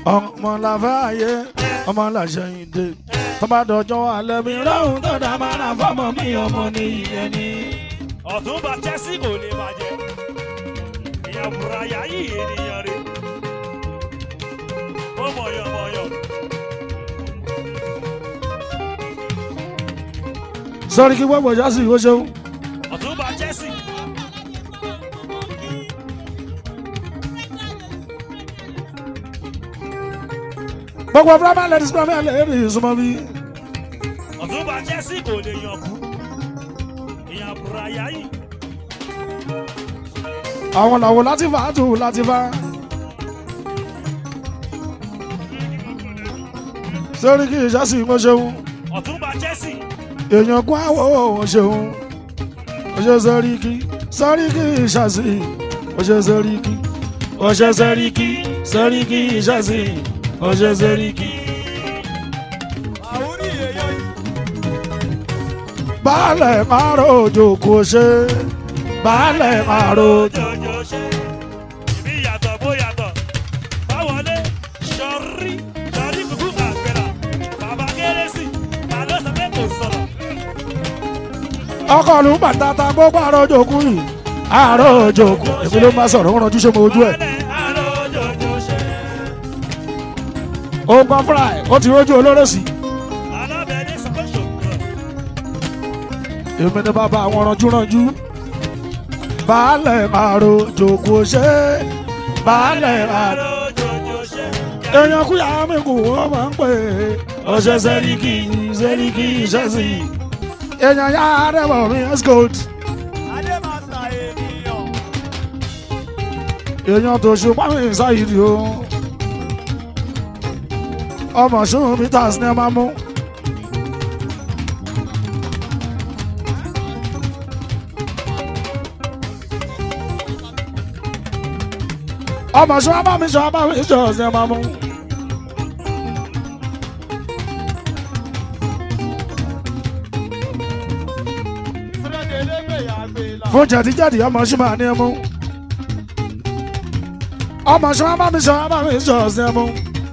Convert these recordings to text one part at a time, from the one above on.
ọmọ làfẹ́ ayé ọmọ làṣẹyìn dé tọ́ba dọjọ́ alẹ́ mi ráhùn tó dá máa ra fọ́mọ mi ọmọ ní ìyẹn ni. ọ̀túnba chelsea kò lè bàjẹ́ ìyẹn buraya yìí ènìyàn rẹ̀ ó mọ̀yàn mọ̀yàn sọ́rí kí gbogbo ìjà sí ìwé ṣeun. ọ̀túnba chelsea gbogbo premier ladies premier ladies súnmọ́ bí. ọ̀túnba chelsea kò lè yàn kú ìyẹn buraya yìí àwọn làwọn láti fà á tù láti fà. sọ́rí kí ìjà sí ìwé ṣeun. ọ̀túnba chelsea èèyàn kún àwọ̀ òun ṣeun. ọṣẹ sọ́rí kí sọ́rí kí ìṣàṣì ọṣẹ sọ́rí kí ọṣẹ sọ́rí kí sọ́rí kí ìṣàṣì ọṣẹ sọ́rí kí. àwòrí èèyàn yìí baálẹ̀ márùn òjò kò ṣe baálẹ̀ márùn òjò. jọjọ ṣe ìbí yàtọ̀ bó yàtọ̀ báwọlé sọrí sọrí kùkú àgbẹ̀rà bàbá kérésì ta ló sọ pé kò sọ̀rọ̀ ọkọ̀ ló ń bàtàtà gbogbo àrò òjò kù yìí àrò òjò kù èmi ló máa sọ̀rọ̀ ń ranjú ṣe mo ojú ẹ̀. Wálé àrò jọjọ ṣe ó gbọ́n fúnra ẹ̀ ó ti rójú olóró sí i. alábẹ́ni sọ pé ṣòkòrò èmi ni bàbá àwọn ranjúranjú baálẹ̀ márùn òjò kò ṣe baálẹ̀ márùn. àrò jọjọ ṣe èèyàn kú yàrá mi kù wọ́n máa ń pè é ọṣẹ sẹ́ríkì sẹ́ríkì ìṣẹ́sì èèyàn yá rẹ̀wọ̀ mi escold adémàsà ènìyàn èèyàn tó ṣùgbọ́n mi ṣáyìí o ọmọ ṣùgbọ́n mi tà sí ní ẹ máa mú. ọmọ ṣùgbọ́n bá mi ṣọ́ bá mi ṣọ́ sí ẹ máa mú. fún jẹ̀díjẹ̀dí ọmọ ṣùgbọ́n ní ẹ mú ọmọ ṣọ́ bá mi ṣọ́ bá mi ṣọ́ sí ẹ mú.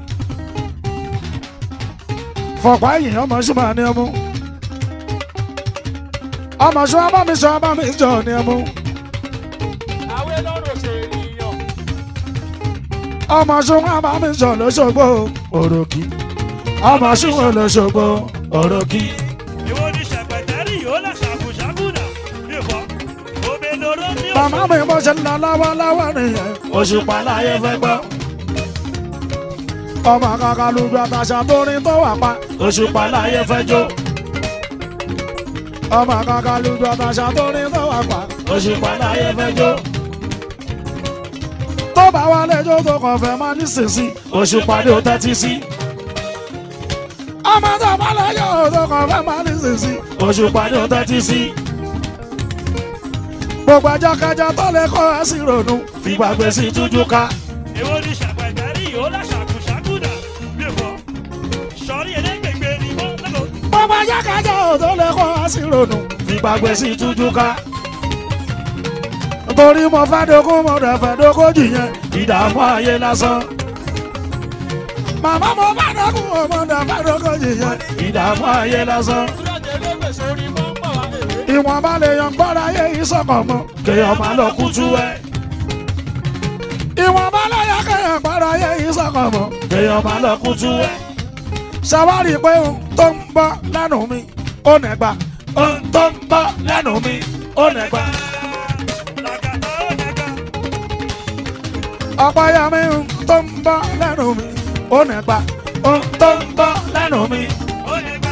fọ̀pá ẹ̀yìn ọmọ ṣùgbọ́n ní ẹ mú. ọmọ ṣọ́ bá mi ṣọ́ bá mi ṣọ́ ní ẹ mú. àwé lọ́rọ̀ ṣe ènìyàn ọmọ ṣùgbọ́n bá mi ṣọ́ lọ́ṣọ́gbó òròkì. ọmọ ṣùgbọ́n lọ́ṣọ́gbó òròkì. ìwọ ni ṣẹpẹtẹrì yóò lọ ṣàkùṣàkùnà ìfọ omi lóró ní màmá mi bó ṣe ń lọ lọ́wọ́lọ́wọ́ nìyẹn òṣùpá láyé fẹ́ gbọ́. ọmọ kankan lùgbà tàṣà tó rin tó wà pa òṣùpá láyé fẹ́ jó. ọmọ kankan lùgbà tàṣà tó rin tó wà pa òṣùpá láyé fẹ́ jó. tó bá wà lẹ́jọ́ tó kàn fẹ́ máa ní sísí òṣùpá ni ó tẹ́tí sí. ọmọ tó bá lẹ́jọ́ tó kàn fẹ́ máa ní sísí òṣùpá ni ó tẹ́tí sí gbogbo ajákajá tó lè kọ́ ẹ sí ronú fìgbàgbé sí tújú ká. ìwọ ni ṣàpẹtẹrì yóò lọ ṣàkùṣàkùnà ìfọ sọrí elégbègbè ni wọn lọ́kọ̀ gbogbo ajákajá tó lè kọ́ ẹ sí ronú fìgbàgbé sí tújú ká. torí mo fẹ́ dógún mo rẹ̀ fẹ́ dógójì yẹn ìdààmú ayé lásán. màmá mo fẹ́ dógún mo rẹ̀ fẹ́ dógójì yẹn ìdààmú ayé lásán. ìwọ̀n bá lè yan gbọ́dọ̀ ayé yìí sọ̀kọ̀ mọ́ kéèyàn máa lọ kútu ẹ̀. ìwọ̀n bá lè yan kéèyàn gbọ́dọ̀ ayé yìí sọ̀kọ̀ mọ́ kéèyàn máa lọ kútu ẹ̀. ṣàwárí pé ohun tó ń bọ́ lẹ́nu mi ó nẹ̀gbà ohun tó ń bọ́ lẹ́nu mi ó nẹ̀gbà. làkàtà ó nẹ̀ka ọ̀pọ̀ ya mi ohun tó ń bọ́ lẹ́nu mi ó nẹ̀gbà ohun tó ń bọ́ lẹ́nu mi. ó nẹ̀ka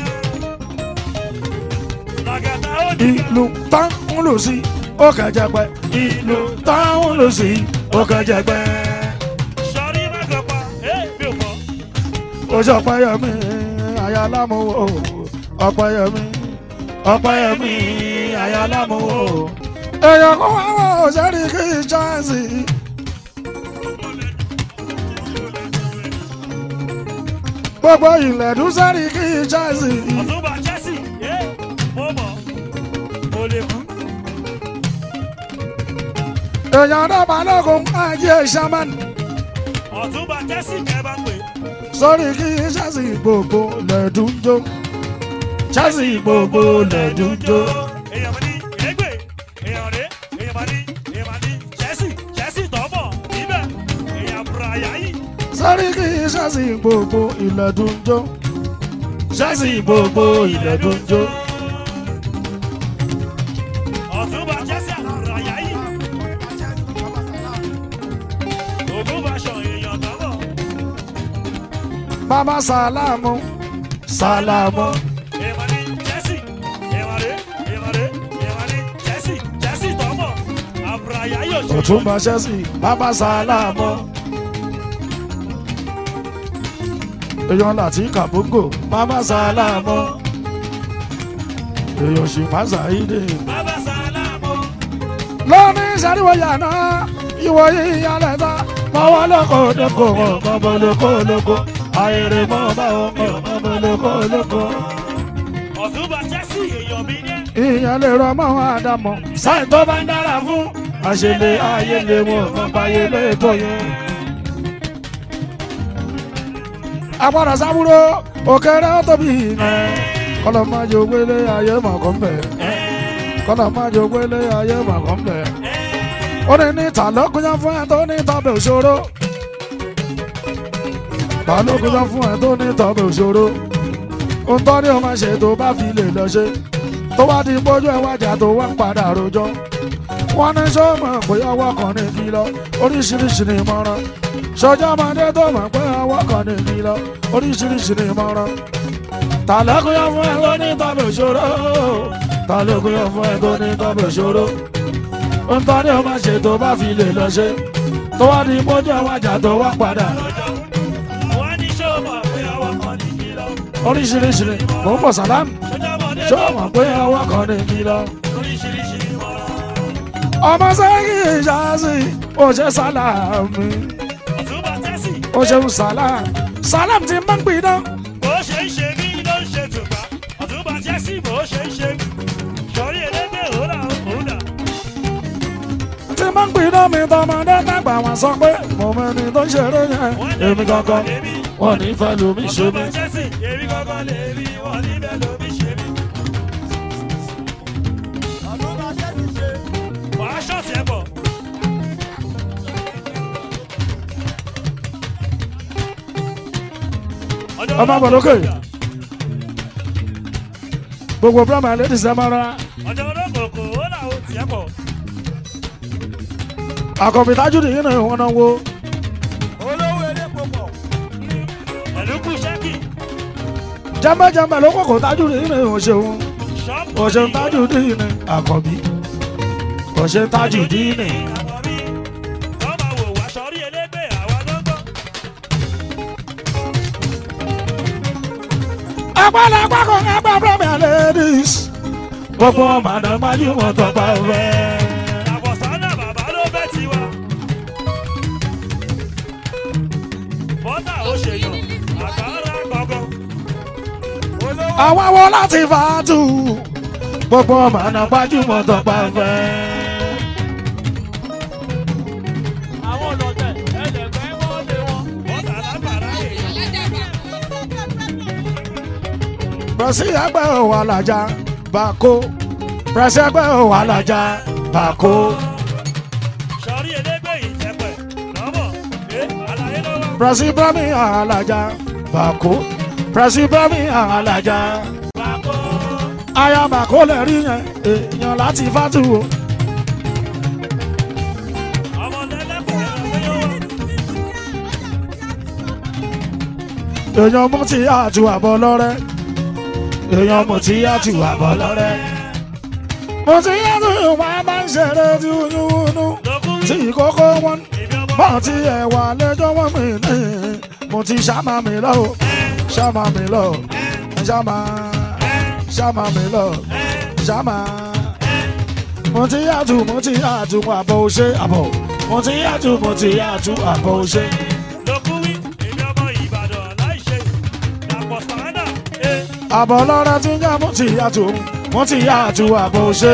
làkàtà ó nẹ̀ka ìlú tán ń lù sí ó kẹjẹ pẹ ìlú tán ń lù sí ó kẹjẹ pẹ. sọrí mẹ́kọ̀ọ́pá ẹ̀ mi ò mọ̀ oṣù ọ̀pẹ̀yẹmí ayalámúwò ọ̀pẹ̀yẹmí ọ̀pẹ̀yẹmí ayalámúwò. èèyàn kó wá wọ òṣèré kí n ṣáàṣì. gbogbo ilẹ̀ dúsẹ́rì kí n ṣáàṣì. ọ̀túnba chelsea ẹ̀ mo mọ̀ mo lè kú èèyàn náà balógun ajé sàmán. ọ̀túnba jẹ́sì kẹba pé sórí kí ṣáàṣì gbogbo lẹ́dúnjó ṣáàṣì gbogbo lẹ́dúnjó. èèyàn mi ní ìrégbè èèyàn rè èèyàn mà ní èèyàn mà ní jẹ́sì jẹ́sì tọ́bọ̀ níbẹ̀ èèyàn bùràyà yìí sórí kí ṣáàṣì gbogbo ìlẹ̀dúnjó ṣáàṣì gbogbo ìlẹ̀dúnjó. ọ̀túnba jẹ́sì àbùràyà yìí ògùn bàṣọ èèyàn tọ́bọ̀ bàbá sàlámù sàlámù èèyàn mà ní jẹ́sì èèyàn rè èèyàn rè èèyàn mà ní jẹ́sì jẹ́sì tọ́bọ̀ àbùràyà yóò ṣe òtúnba ṣẹ́sì bàbá sàlámù. èèyàn láti kàbóńgò bàbá sàlámù. èèyàn sì má ṣàìdè. bàbá sálámù lóní sàríwò yàná ìwò yíya lẹ́ta mọ́wọ́ lóko lóko mọ́bọ́ lóko lóko àìrè mọ́ bá ọmọ mọ́bọ́ lóko lóko. ọ̀túnba jẹ́sì èèyàn mi ní ìyẹn lè rọ mọ́ àdàmọ̀ sáì tó bá ń dára fún àṣẹlẹ̀ ayé lè wọ̀ mọ́ báyé lè tó yẹn. agbára sábúrò òkèrè tóbi yẹn kọlọ máa jẹ ògbélé ayé màkàn bẹ kọlọ máa jẹ ògbélé ayé màkàn bẹ ó ní ní ta ló kúnjá fún ẹ tó ní tọ́bẹ̀ òṣòro ta ló kúnjá fún ẹ tó ní tọ́bẹ̀ òṣòro ohun tó ní o máa ṣe tó bá fi lè lọ ṣe tó bá di bójú ẹ wájà tó wá ń padà rojọ́ wọ́n ní sọ́mọ̀ pé ọwọ́ kan ní kí lọ oríṣiríṣi ní ìmọ̀ràn sọjọ́ ọmọdé tó mọ̀ pé ọwọ́ kan ní kí lọ oríṣiríṣi ní ìmọ̀ràn ta ló kúnjá fún ẹ tó ní tọ́bẹ̀ òṣòro ta ló kúnjá fún ẹ tó ní tọ́bẹ̀ òṣòro ohun tó ní o máa ṣe tó bá fi lè lọ ṣe tó wá di bójú ẹ wájà tó wá padà wọ́n ní ṣó mọ̀ pé ọwọ́ kan ní kí lọ oríṣiríṣi ní mò ń bọ̀ sàlámù sọjọ́mọdé ṣé o mọ̀ pé ọwọ́ kan ní kí lọ. oríṣiríṣi ìmọ̀ràn ọmọ sẹ́yìn ìṣáàṣì ó ṣe sálàmù ọ̀túnba jẹ́sì ó ṣeun sálàm sálàm ti máa ń gbiná bó ṣe ń ṣe mí ló ń ṣe tùpá ọ̀túnba jẹ́sì bó ṣe ń ṣe mí sọrí elédè òun òun dà ti máa ń gbiná mi tọmọdé dàgbà wọn sọ pé mo mẹni tó ń ṣeré yẹn èmi kankan wọn ní fẹ́ lómi ṣe mí. ọ̀túnba jẹ́sì èmi kankan lè rí wọn níbẹ̀ lómi ṣe mí wàá ṣọ́ọ̀ṣì ẹ̀ bọ̀ Ọmọ bọ̀ lókè. gbogbo brahma ladies ẹ máa ra ọjọ́ olókòkò ó làwọn tiẹ̀ bọ̀ àkọ́bí tájú nìyí náà wọn náà wo pẹ̀lú kù ṣẹ́kì jẹ́mbẹ́jẹ́mbẹ́ ló kọ́kọ́ tájú nìyí náà ò ṣeun ṣọ́ọ̀bù ò ṣeun tájú nìyí náà àkọ́bí ò ṣeun tájú nìyí náà. àkọ́bí wọ́n máa wò wá sọrí elégbè àwa lọ́gbọ́n. agbálẹ́gbá kan ẹgbẹ́ brahma ladies gbogbo màdà májú wọn tó bá fẹ́. àbọ̀sánà bàbá ló bẹ́ tiwa. bọ́tà ó ṣèyàn àkàrà gbọ̀ngàn. àwọn wo láti fàátù gbogbo màdà májú wọn tó bá fẹ́. àwọn ọlọ́tẹ̀ ẹlẹ́gbẹ́ wọn lé wọn. bọ́tà lábàárà èèyàn. pẹ̀sì ẹgbẹ́ òwò alájà bàkó pẹ̀sì ẹgbẹ́ òwò alájà bàkó. sọrí elégbè ìjẹpẹ̀ lọ́mọ̀ ẹ àlàyé lọ́wọ́. pẹ̀sì brahmi alájà bàkó pẹ̀sì brahmi alájà. bàbá aya bàkó lè rí yẹn èèyàn láti fàátù o. ọmọ lẹ́lẹ́kùn ẹ̀rọ yóò wá. èèyàn mú ti àtú àbọ̀ lọ́rẹ́ èèyàn mú ti àtú àbọ̀ lọ́rẹ́ mo ti àtú ìwà bá ń ṣeré tí wúnúwúnú lókùn tí kókó wọn ìbí ọmọ bọ́ ti ẹ̀wà lẹ́jọ́ wọn mi ní mo ti ṣàmà mi lọ o ṣàmà mi lọ ṣàmà ṣàmà mi lọ ṣàmà mo ti àtú mo ti àtú àbọ̀ òṣè àbọ̀ mo ti àtú mo ti àtú àbọ̀ òṣè. lókùwí ìbí ọmọ ìbàdàn láìṣe dàpọ̀ sàrádà ẹ àbọ̀ lọ́rẹ́ tí ń jẹ́ mo ti yàtò mo ti yàtò àbọ̀ ṣe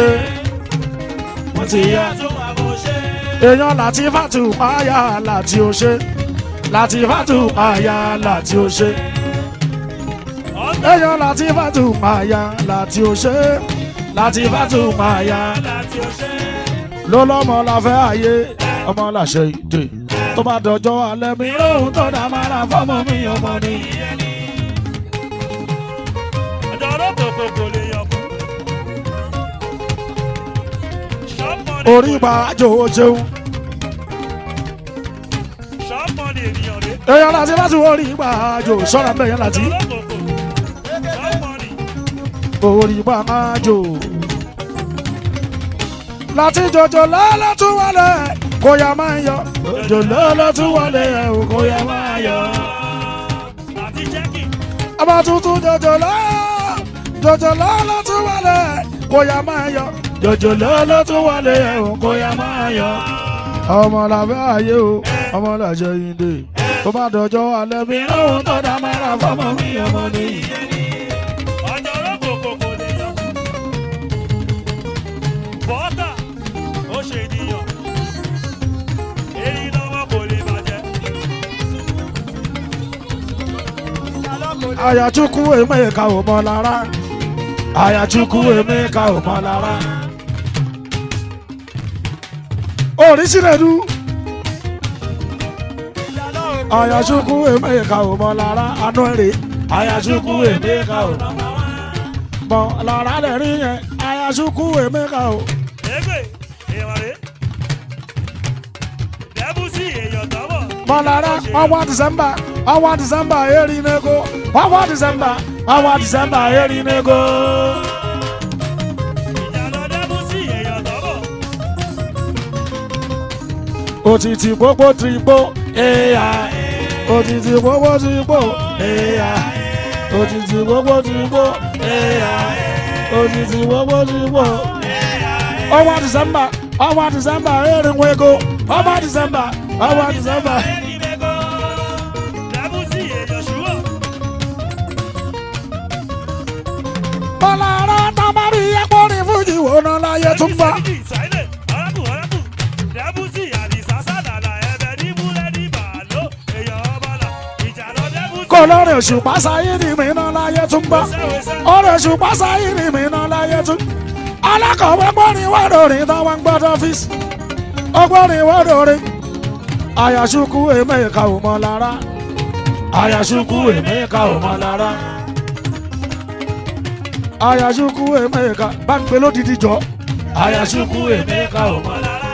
mo ti yà tó àbò ṣe èèyàn láti fàtú páyà láti ó ṣe láti fàtú àyà láti ó ṣe ọ̀tá èèyàn láti fàtú àyà láti ó ṣe láti fàtú àyà láti ọ̀ṣẹ́. ló lọ́mọ la fẹ́ àyè ọmọ làṣẹ ìdè tó bá dọjọ́ alẹ́ mi lóhun tó dá máa ra fọ́mọ mi ọmọ mi. ọjọ́ olókòkò kò lè yọkù. ṣọ́pọ̀nì orí pa àjò ṣeun ṣọ́pọ̀nì ènìyàn rè. èèyàn láti fàtú orí pa àjò ṣọ́ra mẹ́yàn láti olókòkò ṣọ́pọ̀nì orí pa àjò. láti jọjọ lọ́lọ́ tún wọlé kó yá máa yọ jọjọ lọ́lọ́ tún wọlé kó yá máa yọ. àti jẹ́kì ọba tuntun jọjọ lọ jọjọ lọ́lọ́ tún wọlé kó yá máa yọ jọjọ lọ́lọ́ tún wọlé kó yá máa yọ. ọmọ làbẹ́ ayé o ọmọ làjẹ ìdè tó bá dọjọ́ alẹ́ mi lóhun tó dá máa ra fọmọ mi ọmọ mi. ọjọ́ olókòkò kò lè yọkù. bọ́tà ó ṣe ènìyàn. erin lọ́wọ́ kò lè bàjẹ́. Ayachukwu Emeka ò mọ lára. Ayachukwu Emeka ò mọ lára. Oríṣiríṣi. Ayachukwu Emeka ò mọ lára. Anú èrè. Ayachukwu Emeka ò mọ lára lẹ́rí yẹn. Ayachukwu Emeka ò. Egbe, èèyàn rè. Dẹ́bùsì èèyàn tọ́bọ̀. Mọ lára ọwọ́ Dìsẹ́mbà. Ọwọ́ Dìsẹ́mbà eri nego. Ọwọ́ Dìsẹ́mbà. Ọwọ́ Dìsẹ́mbà eri nego. Ìjàlọ dẹ́bùsì èèyàn tọ́bọ̀. Òtítì gbogbo tìrìgbò AI. Òtítì gbogbo tìrìgbò AI. Òtítì gbogbo tìrìgbò AI. Òtítì gbogbo tìrìgbò. Ọwọ́ Dìsẹ́mbà ọwọ́ Dìsẹ́mbà erinwó ego. Ọwọ́ Dìsẹ́mbà ọwọ́ Dìsẹ́mbà. Dẹ́bùsì èèyàn ṣùgbọ́n. Bọ́lára tábàrí ẹ̀pọ̀ ní Fújì wò ná láyé tún bá. Sáílẹ̀, ọ̀rẹ́kù ọ̀rẹ́kù. Dẹ́bùsì àdìsá sádàlà ẹ̀bẹ̀ ní búrẹ́dì bàálò. Èèyàn ọbàlà. Ìjàlọ dẹ́bùsì. Kò lórí òṣùpá sáyé ni mí ná láyé tún bá. Wẹ́sẹ̀wẹ́sẹ̀. Orí òṣùpá sáyé ni mí ná láyé tún. Alákọ̀wé gbọ́rin wọ́dọ̀rin táwọn ń gbọ́dọ̀ ọ́fíìsì. Ọgbọ́rin wọ́dọ̀rin. Ayàṣukwu Emeka ò mọ lára. Ayàṣukwu Emeka ò mọ lára. Ayàṣukwu Emeka bá ń pe lódìdí jọ. Ayàṣukwu Emeka ò mọ lára.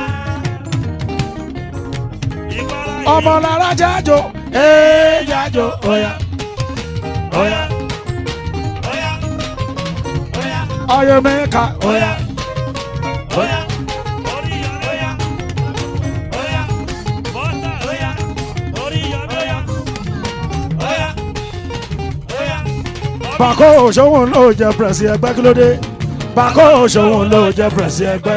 Ìkọlá Ọmọ lára jájọ. Ee jájọ. Oya. Oya. Oya. Oya. Ayọ̀ Emeka. Oya. Oya. Oríyọ̀mí. Oya. Oya. Bọ́tà. Oya. Oríyọ̀mí. Oya. Oya. Oya. Bàkó òṣòwò ló jẹ pẹ̀sì ẹgbẹ́ kí ló dé? Bàkó òṣòwò ló jẹ pẹ̀sì ẹgbẹ́.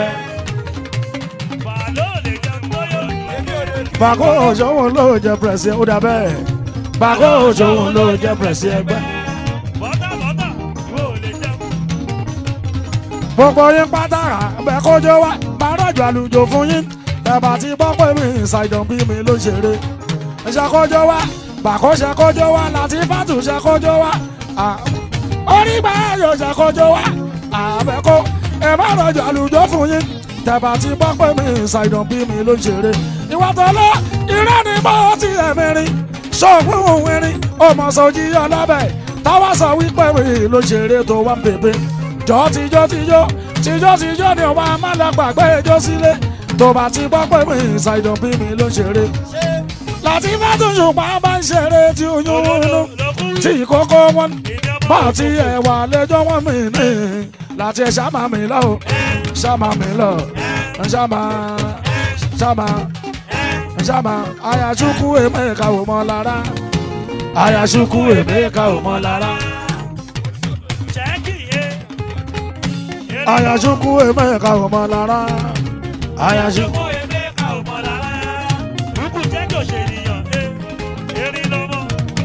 Bàálò lè jẹun bóyá. Bàkó òṣòwò ló jẹ pẹ̀sì ó dà bẹ́ẹ̀. Bàkó òṣòwò ló jẹ pẹ̀sì ẹgbẹ́. Bọ́tà bọ́tà. Ìwọ ò lè jẹun. Gbogbo yín pátá bẹ́ẹ̀ kójó wá. Bàrọ̀jù àlùjò fún yín. Ẹ̀bà ti gbọ́ pé mi ìsàìdàn bí mi ló ṣeré. Ṣàkójó wá. Bàkó ṣàkójó wá. Láti fàtú ṣàkójó wá. À- Orí gbà yóò ṣàkójó wá. Àbẹ̀kó ẹ̀ bá rọ̀jù àlùjò fún yín. Tẹ̀bà ti gbọ́ pé mi ìsàìdàn bí mi ló ṣeré. Ìwà tó lọ irọ́ ni bó ti ẹ̀mí rin. Ṣọ́ọ̀gbọ́n òun erin. Ó mọ̀ sọ jí ọlọ́bẹ̀. Táwa sọ wípé mi ló ṣeré tó wá ń bèbè jọ tijọ́ tijọ́ tijọ́ tijọ́ ni ọba amálàgbàgbé ijó sílé tó bá ti gbọ́ pé mi ìsàìdàn bí mi ló ṣeré láti fàtúnṣùpá bá ń ṣeré tí oyún inú tí ìkókó wọn bá ti ẹ̀wà lẹ́jọ́ wọn mi ní láti ẹ̀ ṣàmà mi lọ o ṣàmà mi lọ ṣàmà ṣàmà ṣàmà Ayachukwu Emeka ò mọ lára Ayachukwu Emeka ò mọ lára. Ṣẹ́kì yé. Ayachukwu Emeka ò mọ lára. Ayachukwu. Ṣùgbọ́n Emeka ò mọ̀ lára. Rúkú jẹ́ kí òṣèlìyàn. Erin lọ́mọ.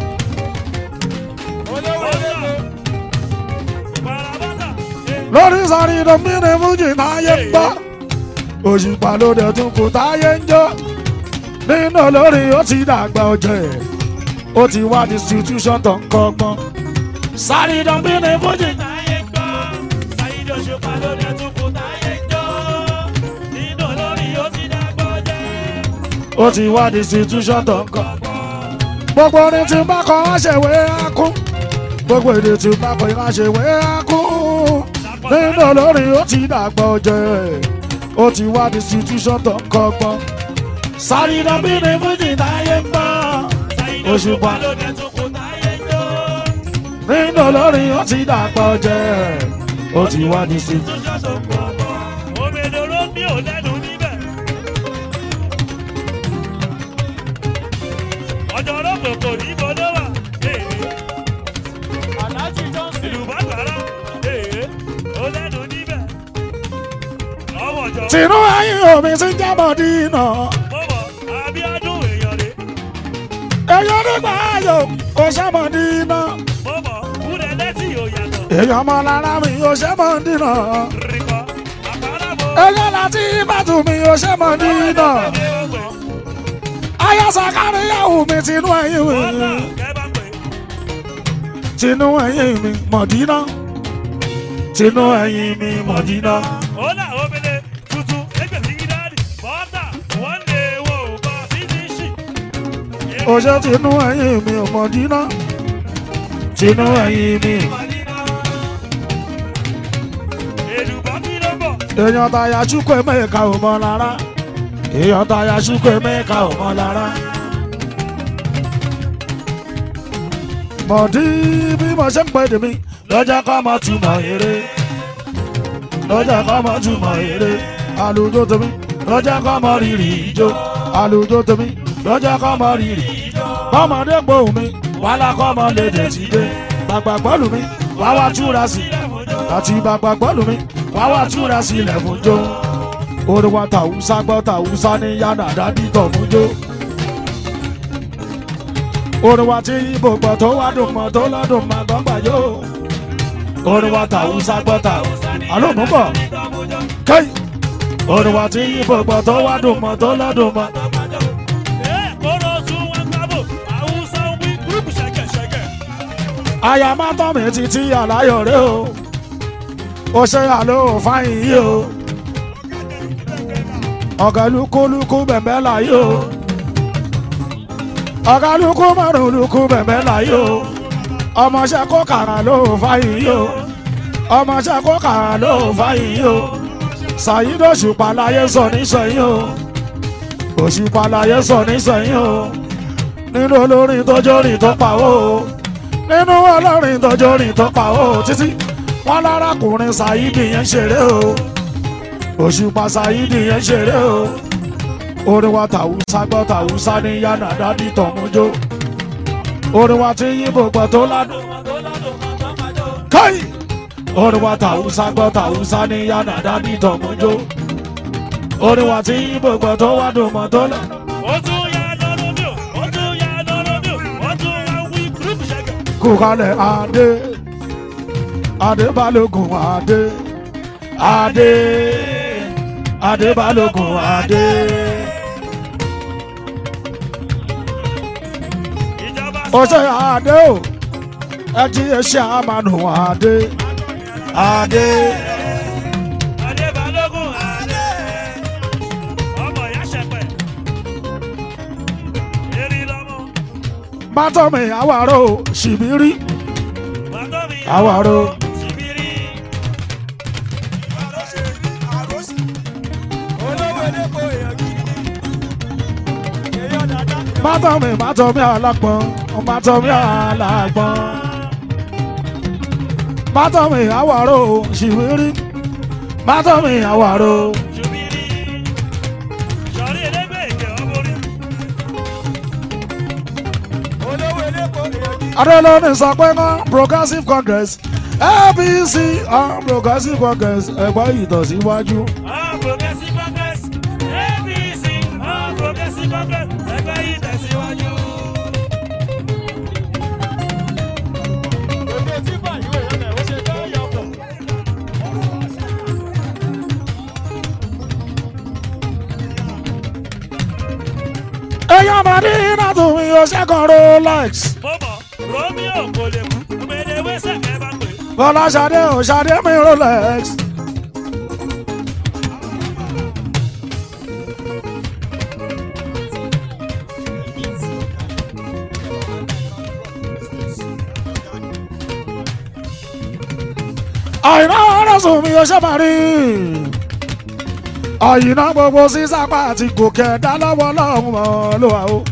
Olówó lélẹ̀. Parabata. lórí sáré ìdánmínì fújì táyé ń gbọ́ òṣùpá ló dẹ̀ tún kù táyé ń jó nínú olórin ó ti dàgbà ọjọ́ ó ti wá distribution tó ń kọ́gbọ́n sáré dánbí ní fújì. táyé ń gbọ́ ṣáyídó ṣùpá lórí ẹtùkù táyé ń jó nínú olórí ó ti dàgbọ́ jẹ́ ó ti wá distribution tó ń kọ́. gbogbo orin tí n bá kọ wá ṣèwé akún gbogbo èdè tí n bá kọ wá ṣèwé akún nínú olórin ó ti dàgbà ọjọ́ ó ti wá distribution tó ń kọ́gbọ́n sáré dánbí ní fújì táyé ń gbọ́. ṣáyídó ṣùpá lórí ẹtùkù táyé ń jó nínú olórin ó ti dàgbà ọjẹ́ ó ti wá ní sí. tó ṣọ́ṣọ́ pọ̀ pọ̀ òmìnira mi ò lẹ́nu níbẹ̀. ọjọ́ ọlọ́pàá kò ní bọ́dọ̀ wà Aláàjì Johnson. ìlú bàtàrà ó lẹ́nu níbẹ̀. ọmọ jọ tìǹú ẹ̀yìn omi ti ń jábọ̀ dínà mọ̀mọ́ Abíọ́dún èèyàn rè èèyàn nígbà ayò kò sẹ́mọ̀ dínà mọ̀mọ́ kúrẹ́ lẹ́tì ò yàtọ̀ èèyàn ọmọ lára mi ò sẹ́mọ̀ dínà rìkọ́ àkàràbọ̀ èèyàn láti ìbàdàn mi ò sẹ́mọ̀ dínà ayọ̀sà káríyàwó mi tìǹú ẹ̀yìn mi tìǹú ẹ̀yìn mi mọ̀dínà tìǹú ẹ̀yìn mi mọ̀dínà. Hola, omele, tutu, egbe sigidari, bọ́tà, wọ́n lè wo bọ́ fínísì. Oṣé tinú ẹ̀yìn mi ò mọ̀ dínà. Tinú ẹ̀yìn mi. Èlùbọ́ kí ló bọ̀? Èèyàn tàyà ṣúkọ̀ mẹ́ka ò mọ lára. Èèyàn tàyà ṣúkọ̀ mẹ́ka ò mọ lára. Mọ̀dí bí mo ṣe ń pè dèmi lọ́jà kọ́ mọ́ túmọ̀ eré. Lọ́jà kọ́ mọ́ túmọ̀ eré. Àlùjọ tèmi lọ́jà kọ́ mọ́ rírì ijó. Àlùjọ tèmi lọ́jà kọ́ mọ́ rírì ijó. Bọ́mọdé gbóhùn mi, wàhálà kọ́ mọ́ lédè ti dé. Bàgbà gbọ́lù mi, wá wá túra sí. Àti bàgbà gbọ́lù mi, wá wá túra sí ilẹ̀ fún jó. Orin wa tàwùsá gbọ́ tàwùsá ní yánà dádì tọ̀ mú jó. Orin wa tí ibo gbọ́ tó wá dùn mọ́ tó lọ́dún mọ́ tó ń gbà yó. Orin wa tàwùsá gbọ́ tàwùsá ní àlọ́ mú bọ̀. Kẹ́yì. Orin wa tí ibo gbọ́ tó wá dùn mọ́ tó lọ́dún mọ́. Ẹ kóró tún wọn gbábò, Haúsá ń wí gúrúùpù ṣẹ̀kẹ̀ṣẹ̀kẹ̀. Aya máa tọ́ mi títí àláyọ̀ rẹ o. Ó ṣe àlọ́ òfáyín yìí o. Ọ̀gá lukúlukú bẹ̀m̀bẹ̀ láyé o. Ọ̀gá lukú márùn lukú bẹ̀m̀bẹ̀ láyé o. Ọmọṣẹ́ kó kàrà ló fáyín yìí o. Ọmọṣẹ́ kó kàrà ló fáyín yìí o. Ṣàyídó òṣùpá láyé sọ nísọ̀yìn o. Òṣùpá láyé sọ nísọ̀yìn o. Nínú olórin tó jórin tó pawó o nínú ọlọ́rin tọjọ́ rìn tó pa ó títí wọn lárakùnrin ṣàyídì yẹn ṣeré o òṣùpá ṣàyídì yẹn ṣeré o orin wa tàwùsá gbọ́ tàwùsá ní yánà dádì tọ̀mújó orin wa tí yíbo gbọ́ tó ládùn káyì orin wa tàwùsá gbọ́ tàwùsá ní yánà dádì tọ̀mújó orin wa tí yíbo gbọ́ tó wádùn mọ́ tó ládùn. Ó tún yá lọ́rọ́ mi ò, ó tún yá lọ́rọ́ mi ò, ó tún wá wí gúrúùpù ṣẹ̀kẹ̀. kúkalẹ̀ adé adé balógun adé adé adé balógun adé. Ìjọba ó ṣe adé o ẹ jí ẹṣẹ àmàlù adé adé Adé Balógun Adé. Ọmọ ìyá ṣẹpẹ̀. Erí lọ́mọ. bátọ́mì àwárò ṣìbírí Bàtọ́ mi. àwárò Ṣìbírí. Olówó elépo èèyàn gidi. Èèyàn dada. bátọ́mì bátọ́mì alágbọ̀n bátọ́mì alágbọ̀n bátọ́mì àwárò ṣìbírí bátọ́mì àwárò. Ṣìbírí. Sọ̀rí elégbè ìkẹ́ ọmọ orí. Olówó elépo èèyàn gidi. adélóni sọ pé ná progressive congress apc on progressive congress ẹgbẹ́ ìtọ̀síwájú. All Progressive Congress. APC. All Progressive Congress. Ẹgbẹ́ yìí tẹ̀síwájú. Èdè tí báyìí wò yẹn lẹ̀ ó ṣe fẹ́ yọkọ̀. Madina tó mi yóò ṣẹ́kàn Rolex. mo mọ̀ romeo kò lè kú òmèdè wẹ́sẹ̀ kẹ́ bá pè Bọ́lá Ṣadé ò Ṣadé mi Rolex. Àyìnà ọ̀rọ̀sùn mi ò ṣe máa rí. Àyìnà gbogbo sísápá àti gòkè ẹ̀dá lọ́wọ́ lọ́hùn mọ́ ló wà ó.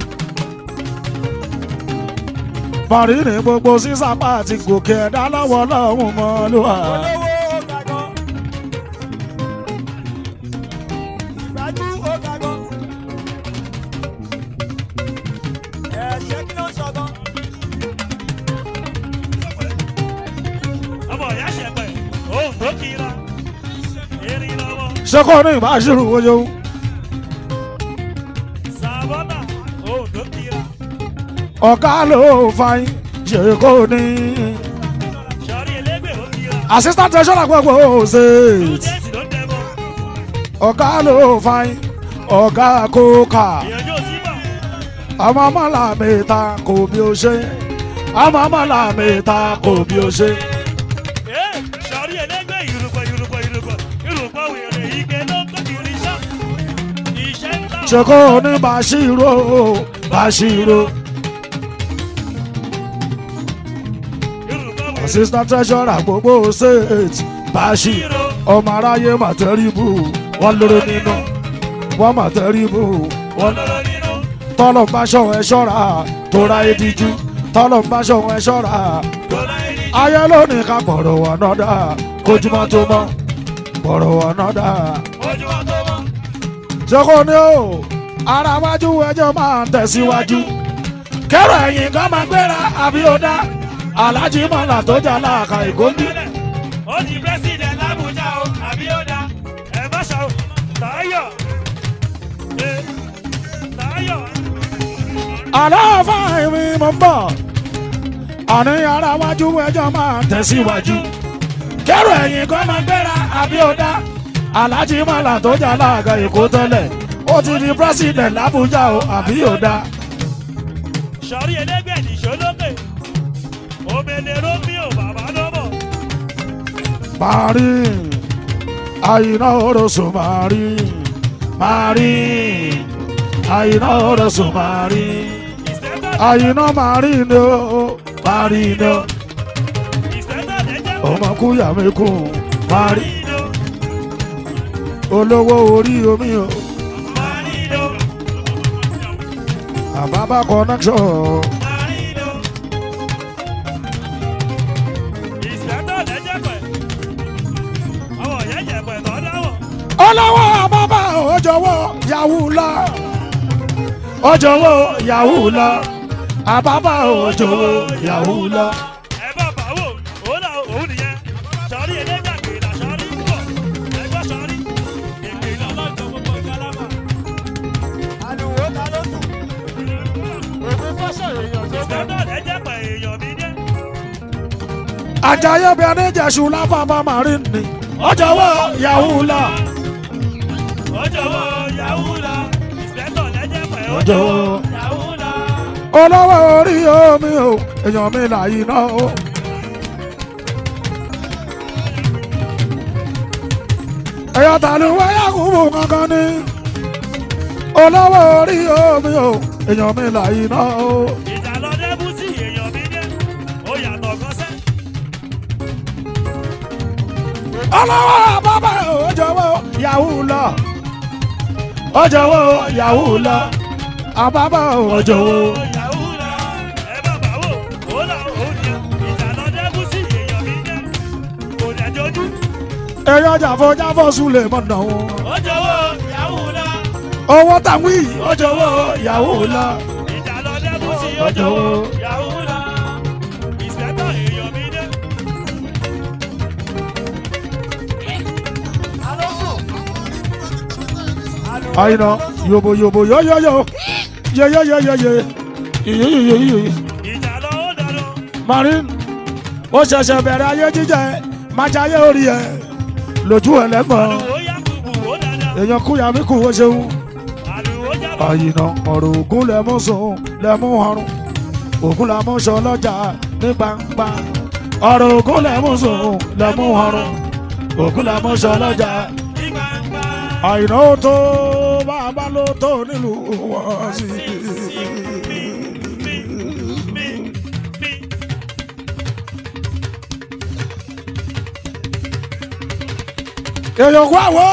Màrí ní gbogbo sísápá àti gòkè ẹ̀dá lọ́wọ́ lọ́hùn mọ́ ló wà. olówó ó ga gan. ìgbájú ó ga gan. ẹ̀ṣẹ̀ kí ló ń sọ gan. ọmọ ìyá ṣẹpẹ òun tó kira erin lọ́wọ́ Ṣé kò ní ìbáṣirò ojú? sàbọ́nà òun tó kira Ọ̀gá ló fain ṣe kò ní. sọrí elégbè ó kira Assistant treasurer gbogbo ṣe. jẹ́sì ló dẹ́mọ́ Ọ̀gá ló fain ọ̀gá kókà. ìyànjú òsínbà Ọmọ ọmọlá mẹ́ta kò bí o ṣe. Ọmọ ọmọlá mẹ́ta kò bí o ṣe. ee sọrí elégbè ìrùkọ ìrùkọ ìrùkọ ìrùkọ wèrè ike ló ń kó kiri iṣẹ́ iṣẹ́ ń tà Ṣé kò ní Bàṣírò Bàṣírò. ìrùkọ wèrè Assistant treasurer gbogbo state Bàṣírò. Ọmọ aráyé màtẹ́rìbù wọ́n lóró nínú. Wọ́n màtẹ́rìbù wọ́n lọ́rọ́ nínú tọ́lọ̀ ń bá ṣọ̀wọ́ ẹ ṣọ́ra tó ra ediju tọ́lọ̀ ń bá ṣọ̀wọ́ ẹ ṣọ́ra tó láyé ní ayé lónìí ká pọ̀rọ̀ wọ̀ náà dá kójúmọ́ tó mọ́ pọ̀rọ̀ wọ̀ náà dá. ojúmọ́ tó mọ́ ṣoko ni o ara wájú ẹjọ́ máa ń tẹ̀síwájú kẹ́rọ ẹ̀yìn kan máa gbéra àbí ó dá alájí mọ́là tó jà láàkà ìgòndì. ó di president l'Abuja o àbí ó dá ẹ má ṣàwò Táyọ̀ ẹ Táyọ̀ aláàfáà mi mọ̀ ń bọ̀ àní ara wájú ẹjọ́ máa ń tẹ̀síwájú kẹ́rọ ẹ̀yìn kan máa gbéra àbí ó dá alájí mọ́là tó jà láàkà èkó tẹ́lẹ̀ ó ti di president l'Abuja o àbí ó dá. sọrí elégbè nìṣó lókè omele romeo bàbá lọ́bọ̀ Mari, àyìnà oroso Mari, Mari, àyìnà oroso Mari, ìsẹ́tọ̀ àyìnà Mari ni o, Mari ni o, ìsẹ́tọ̀ lẹ́jẹ̀ ọmọ kúyà mi kù, Mari, Marino olówó orí omi o, Marino àbábá connection, Marino ìsẹ́tọ̀ lẹ́jẹ̀ pẹ̀ àwọn yẹ̀yẹ̀ pẹ̀ tọ́ dáwọ̀ olówó àbábá òjòwò yahoo lọ, òjòwò yahoo lọ, àbábá òjòwò yahoo lọ. ẹ bá bà wò ó là òun nìyẹn sọrí elégbè àgbèrè sọrí púpọ̀ ẹgbẹ́ sọrí ègbè lọ́lọ́jọ́ gbogbo gálámà. àlùwò ta ló sùn. ògùn fọ́ṣọ̀ èèyàn tó bẹ́ẹ̀. ìsẹ́tọ̀ lẹ́jẹ̀ pẹ̀ èèyàn mi dé. Àjàyè bí ẹni jẹ̀sù lábàbà màrín ni, òjòwò yahoo lọ. Ọjọ́wọ́ Yahoo la, ìsẹ́tọ̀ lẹ́jẹ̀ pẹ̀ Ọjọ́wọ́. ọjọ́wọ́ Yahoo la. olówó orí omi o èèyàn mi là yìí náà o. èèyàn tàlú wáyà kúbù kankan ní. olówó orí omi o èèyàn mi là yìí náà o. Ìjà lọ débùtì èèyàn mi dé, ó yàtọ̀ kan sẹ́. olówó bàbá òjòwò yahoo lọ. òjòwò yahoo lọ. àbábà òjòwò. Yahoo la, ẹ bá bà wò, ó là ó ní. Ìjà lọ débùtì èèyàn mi dé, kò dẹ̀ jojú. èèyàn jàfọ́jáfọ́ súlẹ̀ mọ̀nà wọn. Ọjọ́wọ́ Yahoo la, owó tàwí òjòwò yahoo lọ. ìjà lọ débùtì Ọjọ́wọ́. ọjọ́wọ́ Yahoo la. Ìsẹ́tọ̀ èèyàn mi dé. ta ló sùn. àlùwò àyìnà yòbò yòbò yóyóyó yeyeyeyeye yeyeyeye Ìjà lọ ó dànù. marin ó ṣẹ̀ṣẹ̀ bẹ̀rẹ̀ ayé jíjẹ májàyé orí ẹ̀ lójú ẹlẹ́gbọ̀n Àlùwò yá kùkù ó dáadáa. èèyàn kúyà mí kù ó ṣeun Àlùwò já àyìnà ọ̀rọ̀ ògún lẹ́mú sùn lẹ́mú ọrùn ògún lẹ́mú sọ lọ́jà ní gbangba ọ̀rọ̀ ògún lẹ́mú sùn lẹ́mú ọrùn ògún lẹ́mú sọ lọ́jà ní gbangba. àyìnà ó tó bàbá ló tó nílùú wọn sí. mi mi mi. èèyàn wá wò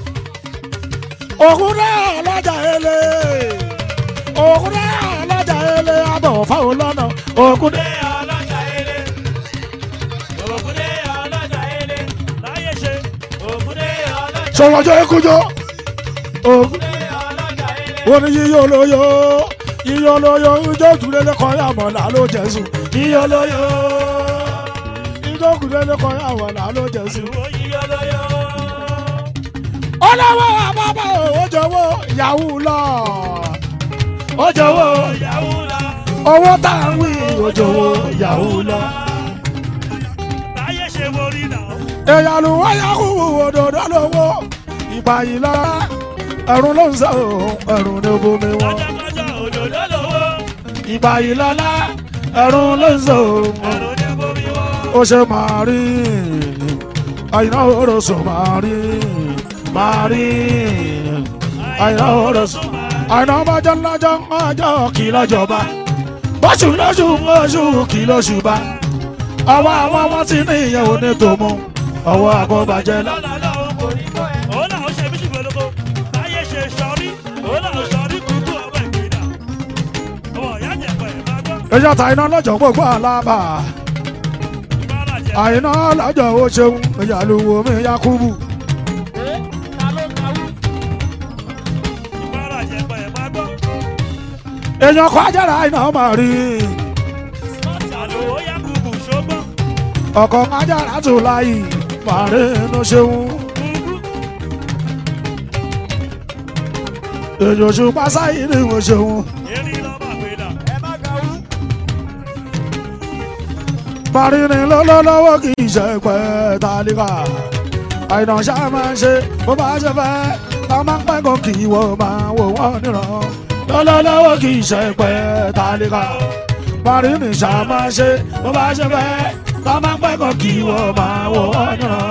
ògún náà lọ́jà ele ògún náà lọ́jà ele abọ̀ fáwọn lọ́nà ògún náà. Ògúndé ọlọ́jà ele. Ògúndé ọlọ́jà ele. Láyé ṣe. Ògúndé ọlọ́jà sọ̀rọ̀jọ́ ekújọ́ ògún ọlọ́jà ele. wọ́n ní yíyọ lóyò yíyọ lóyò ijó kúlẹ̀ lẹ́kọ̀ọ́ yà mọ̀ là ló jẹ̀sùn yíyọ lóyò ijó kúlẹ̀ lẹ́kọ̀ọ́ yà mọ̀ là ló jẹ̀sùn. Ìwò yíyọ lóyò. ọlọ́wọ́ àbábá ó jọ̀wọ́ yahoo lọ ó jọ̀wọ́ Ìyàwó la. owó tá à ń wí ó jọ̀wọ́ yahoo lọ. Láyé ṣe borí náà. èèyàn ló wá yahoo òdòdó lówó ìgbà yìí lọ ẹ̀rùn ló ń sọ ẹ̀rùn ní bomi wọn. Lọ́jọ́kọ́jọ́ òdòdó lówó. ìgbà yìí lọ́lá ẹ̀rùn ló ń sọ Ẹ̀rù ní bomi wọ́n. ó ṣe máa rí àyìnà òròsùn máa rí máa rí àyìnà òròsùn àyìnà ọmọjọ́ lọ́jọ́ ọjọ́ kì í lọ́jọba bọ́sù lóṣù oṣù kì í lóṣù bá ọwọ́ àwọn ọmọ tí ní ìyẹn ò ní tòmú ọwọ́ àkọ́bàjẹ́ lọ. Lọ́la lọ́hùn kò ní kọ́ ẹ̀. Òun náà ó ṣe bí ṣùgbọ́n lóko. Láyé ṣe sọrí. Òun náà sọrí kúkú ọmọ ìgbéra. Ọmọ ìyá jẹ̀pẹ̀ máa gbọ́. èyí ọ̀tá iná lọ́jọ́ gbogbo àlábà Ìbára jẹ̀. àyìnà lọ́jọ́ ó ṣeun ìyàlúwo mi Yakubu Ìbára jẹ̀pẹ̀ máa gbọ́. èèyàn kọ́ ajára iná máa rí Àlùwò Yakubu ṣógbọ́n. ọkọ̀ ajára tó láyì máa rí inú ṣeun. Kúkú. èèyàn ṣùpá sáyé ni wọ́n ṣeun Erin lọ́mọ àgbélà. parí ni lọ́lọ́lọ́wọ́ kì í ṣe pẹ́ tálíkà àìnà ṣá máa ń ṣe bó bá ṣe fẹ́ ká máa ń pẹ́ kó kì í wọ́n máa wò wọ́n níran lọ́lọ́lọ́wọ́ kì í ṣe pẹ́ tálíkà parí ni ṣá máa ń ṣe bó bá ṣe fẹ́ ká máa ń pẹ́ kó kì í wọ́n máa wò wọ́n níran.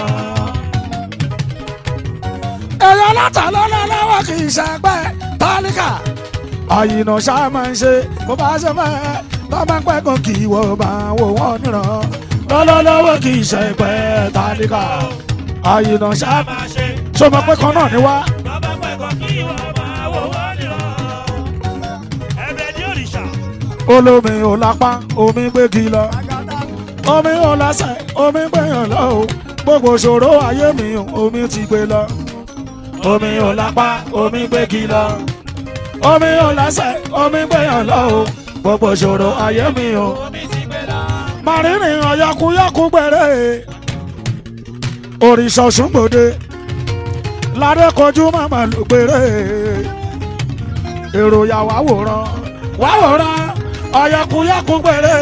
èèyàn látà lọ́lọ́lọ́wọ́ kì í ṣe pẹ́ tálíkà àyìnà ṣá máa ń ṣe bó bá ṣe fẹ́ ká máa ń pẹ́ kó kì í wọ́n máa wò wọ́n níran lọ́lọ́lọ́wọ́ kì í ṣe pẹ́ tálíkà àyìnà ṣá Máa ṣe. ṣó mọ̀ pé kan náà ni wá. Bàbá pẹ̀kọ́ kí wọ́n máa wò wọ́n nìran. Ẹ̀bẹ̀ ní òrìṣà. olómi ò lápá omi gbégi lọ omi ò lásẹ̀ omi gbẹ̀yàn lọ o gbogbo ṣòro ayé mi o, omi ti gbé lọ omi ò lápá omi gbégi lọ omi ò lásẹ̀ omi gbẹ̀yàn lọ o gbogbo ṣòro ayé mi o màrínì ọ̀yàkúyàkú gbẹ̀rẹ̀ òrìṣà ṣùgbọ́dé ládé kọjú màmá ló gbèrè èrò yà wá wòran wá wòran ọ̀yàkúyàkú gbẹ̀rẹ̀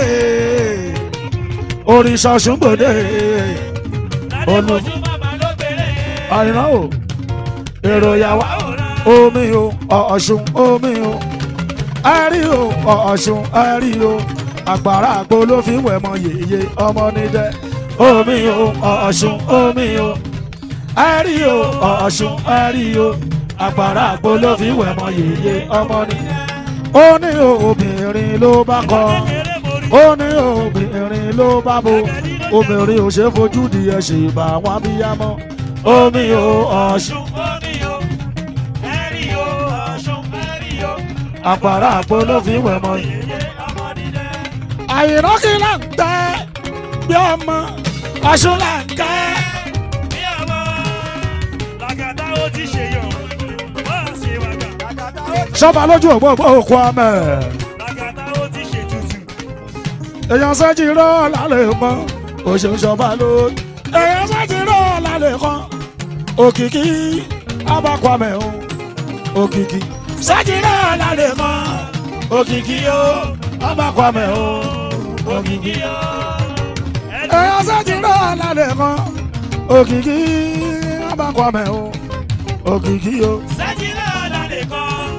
òrìṣà ṣùgbọ́dé Olú- Ládé màmá ló bèrè. àyìnbá o èrò yà wá omi o ọ̀ṣun omi o ẹ̀rí o ọ̀ṣun ẹ̀rí o àgbàrá àgbo ló fi wẹ̀ mọ yèyé ọmọ níjẹ́ omi o ọ̀ṣun omi o ẹ̀rí o ọ̀ṣun ẹ̀rí o àgbàrá àgbo ló fi wẹ̀ mọ yèyé ọmọ níjẹ́ ó ní o obìnrin ló bá kọ Kékeré borí. ó ní obìnrin ló bá bo obìnrin ò ṣe fojú di ẹ̀ ṣe bá wọn bí yá mọ́ omi o ọ̀ṣun Ọ̀ṣun omi o. Ẹ̀rí o. Ọ̀ṣun ẹ̀rí o. àpàrà àpò ló fi wẹ̀ mọ́ yìí. Yèyé ọmọ dídẹ́. àyìnbó kí là ń tẹ́ bí ọmọ ọ̀ṣun là ń tẹ́. Bí ọmọ. Làgàtà ó ti ṣe yàn. Wọ́n á ṣe wàgà. sọ́ba lójú ògbógbó òkú ọmọ ẹ̀. Làgàtà ó ti ṣe tutù. èèyàn sẹ́jì rọ́ lálẹ́ mọ́ òṣèlú sọ́ba ló. èèyàn sẹ́jì rọ́ lálẹ́ kan òkìkí abákwamẹ̀ o òkìkí. sẹ́jì rọ́ lálẹ́ kan òkìkí o abákwamẹ̀ o òkìkí. èèyàn sẹ́jì rọ́ lálẹ́ kan òkìkí abákwamẹ̀ o òkìkí o. Sẹ́jìlá lálẹ́ kan.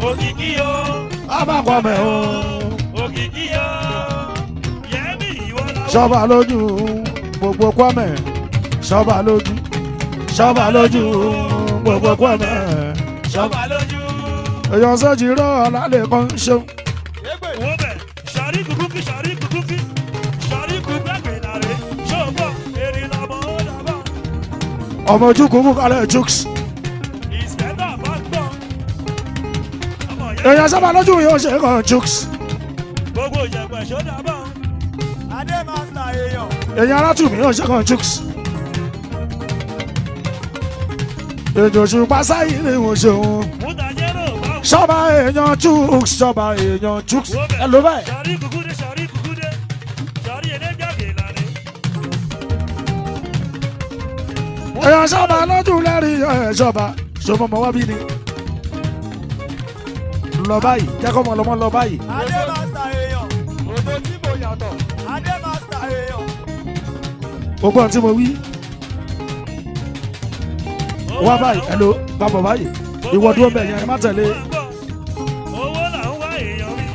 òkìkí o abákwamẹ̀ o òkìkí o yẹmi ìwọ làwọn. ṣọba lójú gbogbo kwamẹ̀ ṣọba lójú ṣọba lójú gbogbo kwamẹ̀ ṣọba. ṣọba lójú. èèyàn sọ́jì rọ́ ọ̀làlẹ̀ kan ṣeun wo bẹ̀ sọ̀rí kùkùkì sọ̀rí kùkùkì sọ̀rí kùkùkì nàrè ṣòwò èrè lọ́mọ ó dàbọ̀. ọmọ ojú kúkú kalẹ̀ jukes ìsìkẹ́tà bá gbọ́. ọmọ yẹn èèyàn sábà lójú yóò ṣe kan jukes gbogbo ìjẹ̀bù ẹ̀ṣọ́ dàbọ̀. adé master èèyàn èèyàn alátùmí yóò ṣe kan jukes èjò ṣùpá sáyé ni wọ́n ṣe òun mútàjẹ́rò bá wù. ṣọba èèyàn jukes ṣọba èèyàn jukes wo bẹ̀ ẹ ló báyìí. sọ̀rí kùkùdé sọ̀rí kùkùdé sọ̀rí ẹlẹ́gbẹ̀gẹ̀ nàrè. èèyàn sábà lójú lẹ́rìí ẹ̀ ṣọba ṣọba ọmọ wa bí ni lọ báyìí jẹ́kọ̀ mọ̀ lọ́mọ lọ báyìí adé master èèyàn òdo tí mo yàtọ̀ adé master èèyàn gbogbo ohun tí mo wí wá báyìí ẹ ló bá bọ̀ báyìí ìwọ dúró bẹ̀ yẹn ẹ má tẹ̀lé owó là ń wá èèyàn mi.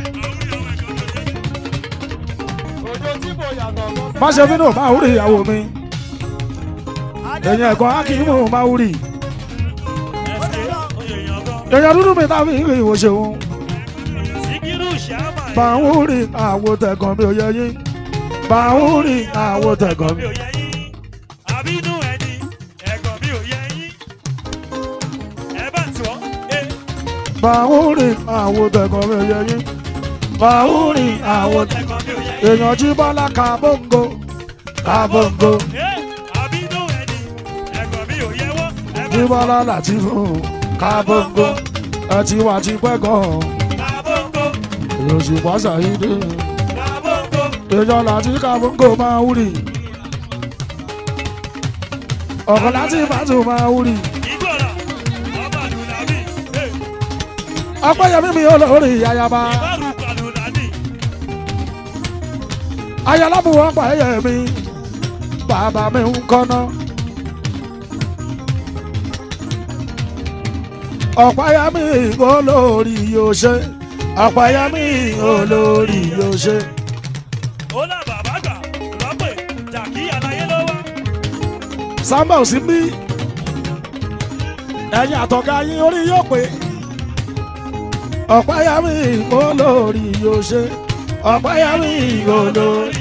òdo tí mo yàtọ̀ má ṣe bínú máa wúri ìyàwó mi èèyàn ẹ̀kọ́ akíyìmù máa wúri ẹsẹ̀ èèyàn gan. èèyàn dúdú mi táfi ìrìn ìwò ṣeun síkírù ṣàmà. bá ń wúri àwo tẹ̀gàn mi ò yẹ yín bá ń wúri àwo tẹ̀gàn mi. mi ò yẹ yín àbínú ẹni ẹ̀gàn mi ò yẹ yín ẹ bá tí wọ́n ẹ bá ń wúri àwo tẹ̀gàn mi ò yẹ yín bá ń wúri àwo tẹ̀gàn ẹ̀gàn mi ò yẹ yín èèyàn jí bọ́lá kàbóńgò kàbóńgò ẹ àbínú ẹni ẹ̀gàn mi ò yẹ wọ́n ẹ bá jí bọ́lá láti fún kàbóńgò ẹ ti wà ti pẹ́ gan-an kàbóńgò èèyàn sì wá sàyídé kàbóńgò èèyàn láti kàbóńgò máa wúri ọ̀kan láti ìbátú máa wúri ìgbọ̀nà ọba lùlàbí ẹ ọpẹ́yẹmí mi olórí ayaba ìbárù kàlùlàdì ayálábùwọ̀ pẹ́yẹmí bàbá mi ń kọ́nà. ọ̀pẹ́yẹmí olórí yóò ṣe ọ̀pẹ́yẹmí olórí yóò ṣe. ó là bàbá gbà lọ́pẹ̀ jàkí àlàyé ló wá sábà ò sí bí ẹ̀yin àtọ̀gá yín orí yóò pé ọ̀pẹ́yẹmí olórí yóò ṣe ọ̀pẹ́yẹmí olórí.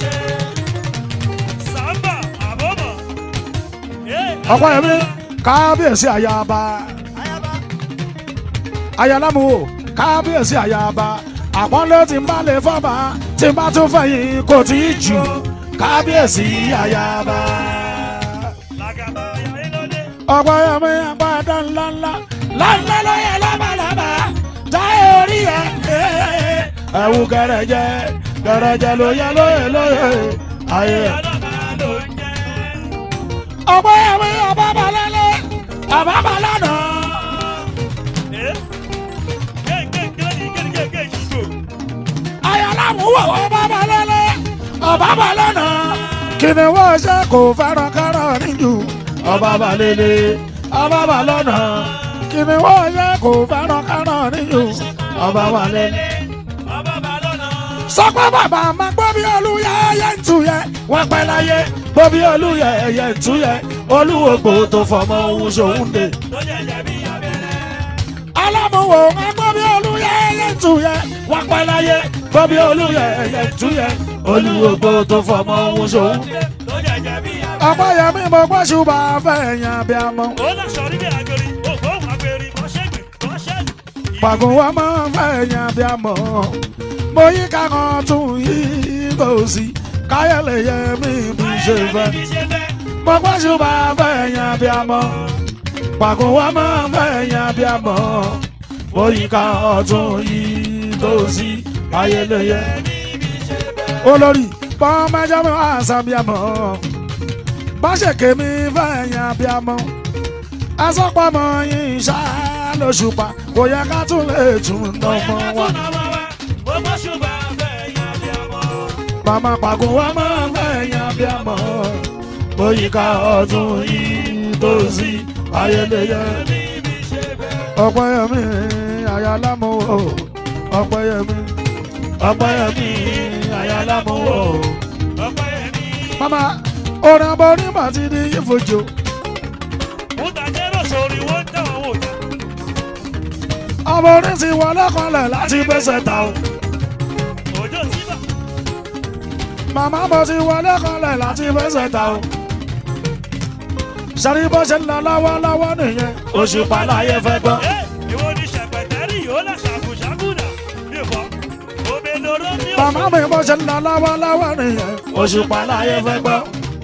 sàmbà àbọ̀mọ̀ ẹ ọ̀pẹ́yẹmí kábíyèsí ayaba ayaba ayálámùwò kábíyèsí ayaba àpọ́nlé tí ń bá lè fọ́ba tí ń bá tún fẹ̀yìn kò tí ì jù kábíyèsí ayaba. làgàbà àyàyé lóde ọ̀pẹ́yẹmí àgbàdo ńláńlá ńláńlá lóye lábàlábà táyé orí ẹ̀ ẹ̀wù gẹ̀rẹ̀jẹ̀ gẹ̀rẹ̀jẹ̀ lóye lóye lóye ayé. ọlọ́ba ló ń jẹ́ ọ̀pẹ́yẹmí ọ̀bábalẹ́lẹ́ ọ̀bábalẹ́nà. ẹ kéńkéńké ní kéńkéńké yìí ayálámùwò ọ̀bábalẹ́lẹ́ ọ̀bábalẹ́nà. kìnìún ṣe kò fẹ́ràn kárọ̀ níjù ọ̀bábalẹ́lẹ́ ọ̀bábalẹ́nà. kìnìún ṣe kò fẹ́ràn kárọ̀ níjù ọ̀bábalẹ́lẹ́. ọba bá lọ́nà sọpẹ́ bàbá máa gbọ́ bí olúyẹ ẹyẹ ń tuyẹ wọ́n pẹ́ láyé gbọ́ bí olúyẹ ẹyẹ ń tuyẹ olúwo gbò tó fọmọ ohun ṣòun dé. tó jẹjẹ bí abẹ́rẹ́ alámúwò máa gbọ́ bí olúyẹ ẹyẹ ń tuyẹ wọ́n pẹ́ láyé gbọ́ bí olúyẹ ẹyẹ ń tuyẹ olúwo gbò tó fọmọ ohun ṣòun dé. tó jẹjẹ bí abẹ́rẹ́. ọ̀pẹ́yẹmí mo gbọ́ ṣùgbọ́n fẹ̀yàn bí a mọ́. ó lọ sọrí bí agbèrè ògbó òun agbèrè kọ́ṣẹ́gbè kọ́ṣẹ́lù. pàgùn wa máa ń fẹ̀yàn bí a mọ́. mo yí kákan tún yí kò sí káyọ̀lẹ̀ yẹ mí bí ṣe fẹ́. mo gbọ́ ṣùgbọ́n fẹ̀yàn bí a mọ́. pàgùn wa máa ń fẹ̀yàn bí a mọ́. mo yí kákan tún yí kò sí káyọ̀lẹ̀ yẹ olórí bọ́n mẹ́jọ mi wá sábíàmọ́ bá ṣèké mi fẹ̀yàn bíàmọ́ asọ́pamọ́ yín ṣá lóṣùpá kò yẹ ká tún lè tún dánmọ́ wa màmá pàgùn wa máa fẹ̀yàn bíàmọ́ bóyíká ọdún yìí tó sí ayẹlẹyẹ ọ̀pọ̀ yẹmí ayálámúwò ọpẹ́yẹmí ọpẹ́yẹmí ayálámúwò. ọpẹ́ ẹ̀mí. mama orin abọ́ onímọ̀ ti di ìfojo mútàjẹ́rò sórí wọ́n ń dáwọn wò ná. ọmọ orin ti wọlé kanlẹ̀ láti gbèsè ta o. òjò síbà. màmá mo ti wọlé kanlẹ̀ láti gbèsè ta o. sari bó ṣe ń lọ lọ́wọ́lọ́wọ́ nìyẹn oṣù pàlàyé fẹ́ gbọ́. ẹ ìwọ ni ṣàpẹtẹ́rì yóò là ṣàkùṣàkùnà. mi ò fọ́. omi lóró ní màmá mi bó ṣe ń lọ lọ́wọ́lọ́wọ́ nìyẹn oṣù pàlàyé fẹ́ gbọ́.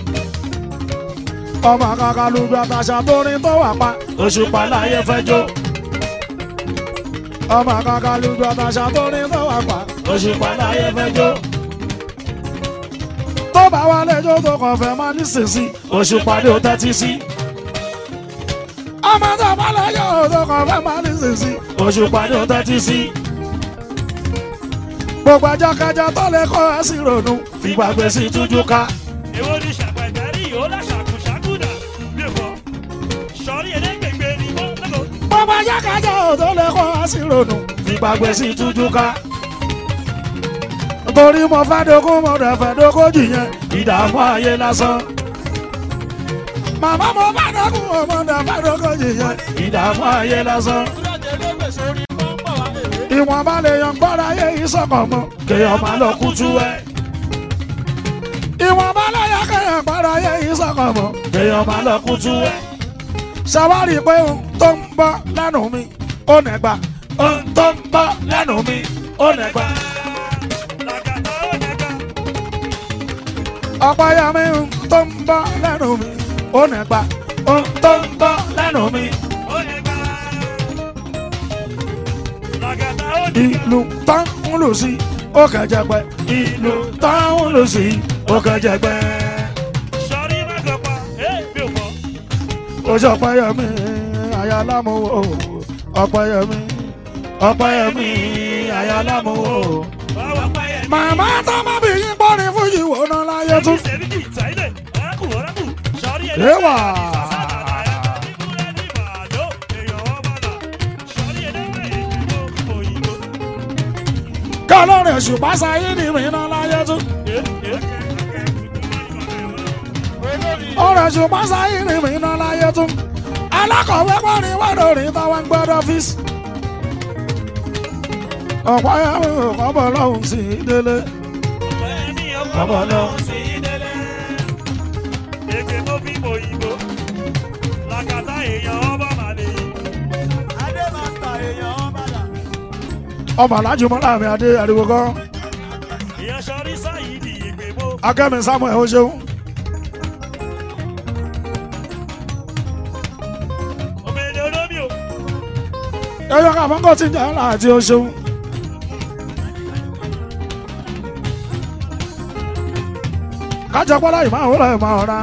ọmọ kankan lùdú àtàṣà tó rin tó wà pa oṣù pàlàyé fẹ́ jó. ọmọ kankan lùdú àtàṣà tó rin tó wà pa oṣù pàlàyé fẹ́ jó. tó bá wà lẹ́jọ́ tó kàn fẹ́ máa ní sísí oṣù pàdé ó tẹ́tí sí. ọmọ tó bá lẹ́jọ́ tó kàn fẹ́ máa ní sísí oṣù pàdé ó tẹ́tí sí gbogbo ajákajá tó lè kọ́ ẹ sí ronú fìgbàgbé sí tújú ká. ìwọ ni ṣàpẹtẹ́rì yóò là ṣàkùṣàkùnà. mi ò fọ́. sọrí ẹlẹ́gbẹ̀gbẹ̀ ni wọ́n lọ́kọ̀. gbogbo ajákajá tó lè kọ́ ẹ sí ronú fìgbàgbé sí tújú ká. torí mo fẹ́ dogun mo rẹ̀ fẹ́ dógójì yẹn ìdààmú ayé lásán. màmá mo fẹ́ dogun mo rẹ̀ fẹ́ dógójì yẹn ìdààmú ayé lásán. ìwọ̀n bá lè yan gbọ́dọ̀ ayé yìí sọ̀kàn mọ́ kéèyàn máa lọ kú tú ẹ. ìwọ̀n bá lè yan kéèyàn gbọ́dọ̀ ayé yìí sọ̀kàn mọ́ kéèyàn máa lọ kú tú ẹ. ṣàwárí pé ohun tó ń bọ́ lẹ́nu mi ó nẹ̀gbà ohun tó ń bọ́ lẹ́nu mi ó nẹ̀gbà. làgàtà ó nẹ̀gbà. ọ̀pọ̀ ya mi ohun tó ń bọ́ lẹ́nu mi ó nẹ̀gbà ohun tó ń bọ́ lẹ́nu mi. ó nẹ̀gbà. làgàtà ó nẹ̀gbà. ìlú tán ń lù sí ó kẹjẹgbẹ ìlú tán ń lù sí ó kẹjẹgbẹ. sọrí má gọpa. ẹ mi ò fọ́. oṣù ọpẹyẹmí ayalámúwò ọpẹyẹmí ọpẹyẹmí ayalámúwò. báwa pa ẹ̀. màmá tó má bí yín bọ́rin fún yìí wò ná láyé tún. sẹ́ríkì táìlẹ̀ ọ̀rákù ọ̀rákù sọrí Ewa. kọlọ́run ṣùpá sáyé ni mí ná láyé tún. ọ̀rọ̀ ṣùpá sáyé ni mí ná láyé tún. alákọ̀wé pọ́nrin wọ́dọ̀ rí táwọn ń gbọ́dọ̀ ọ́fíìsì. ọ̀pọ̀ ẹ̀rọ ọ̀bọ̀ lọ́hùn sí i délé. ọ̀bọ̀ lọ́hùn sí i délé. ọmọ alájú mọ́lá mi adé ariwo kan. akẹ́mi samuel ó ṣeun. ẹyọ ká fọ́nkọ́ tí ń jẹ́ ńlá àti ó ṣeun. kájọ pọ́lá ìmọ̀ àwòrán ìmọ̀ ọ̀ra.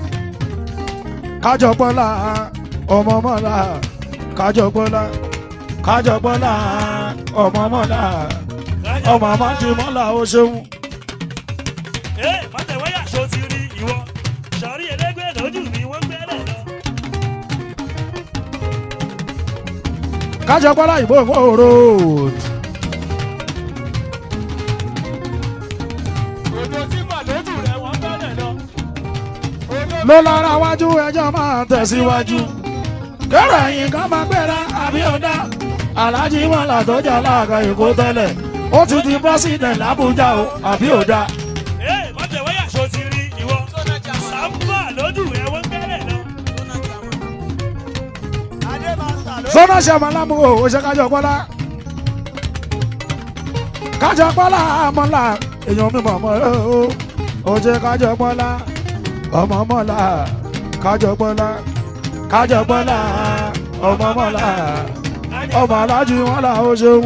kájọ pọ́lá ọmọ mọ́lá kájọ pọ́lá kájọ pọ́lá ọmọ mọ́lá ọmọ àmọ́jú mọ́lá ó ṣeun. kájọ pọ́lá ìbò ìfòòrò. ló lára wájú ẹjọ́ máa tẹ̀síwájú. kẹ́rọ ẹ̀yìn kan máa gbéra àbí ọ̀dá. alájí mọ́lá tó jà láàgà èkó tẹ́lẹ̀ ó ti di president làbújá o àbí ọ̀dá. sọ́nà ṣàmà lámúhò ó ṣe kájọ pọ́lá. kájọ pọ́lá mọ́lá èèyàn mi mọ̀ mọ́ o ó ṣe kájọ pọ́lá ọmọ mọ́lá kájọ pọ́lá kájọ pọ́lá ọmọ mọ́lá ọmọ alájú mọ́lá ó ṣeun.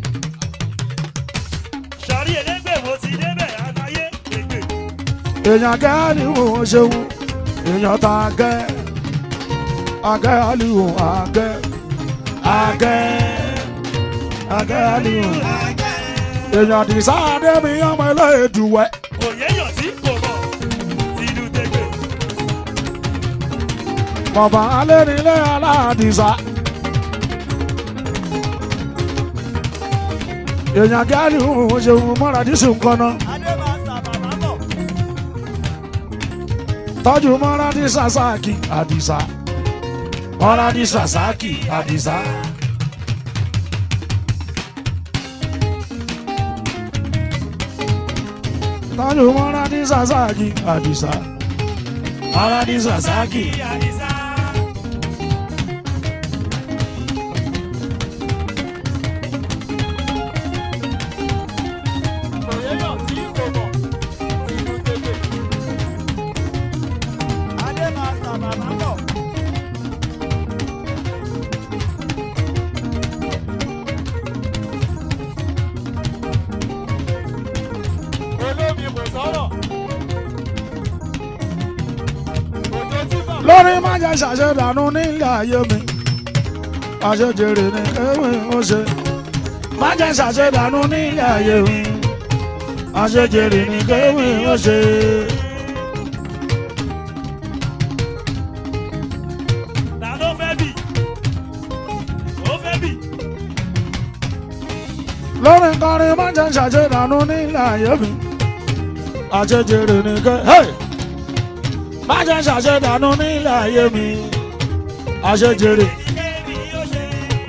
sọrí ẹlẹgbẹ́ mo ti débẹ̀ àtàyé ègbè. èèyàn gẹ́ẹ́lì wò ó ṣeun èèyàn tá a gẹ́ agẹ́ aliwo agẹ́ agẹ́ agẹ́ aliwo èèyàn dìísá adébí ọmọ ẹlẹ́ẹ̀dùwẹ̀ òye yọ̀ sí kò mọ̀ tìlù tẹ̀gbẹ̀. bàbá alẹ́ nílé aládìsá èèyàn gáàlì òun ṣeun mọ́ra dísù kọ́nà adé máa ń sàbà máa bọ̀. tọ́jú mọ́ra dí sàsáàkì àdìsá mọ́ra dí sàsáàkì àdìsá. tọ́jú mọ́ra dí sàsáàkì àdìsá mọ́ra dí sàsáàkì. Òyeyọ̀ tí kò mọ̀, ìlú tètè. Adé máa ń sàbà máa bọ̀. Olómi kò sọ̀rọ̀. Òjò tí bàbá lórí má jẹ́ ṣàṣedànù nílé ayé mi àṣejèrè ní kéwì ó ṣe má jẹ́ ṣàṣedànù nílé ayé mi àṣejèrè ní kéwì ó ṣe. ta ló fẹ́ bì ó fẹ́ bì lórí kọrin má jẹ́ ṣàṣedànù nílé ayé mi àṣejèrè ní kéwì má jẹ́ ṣàṣedànù nílé ayé mi àṣejèrè. kébì ó ṣe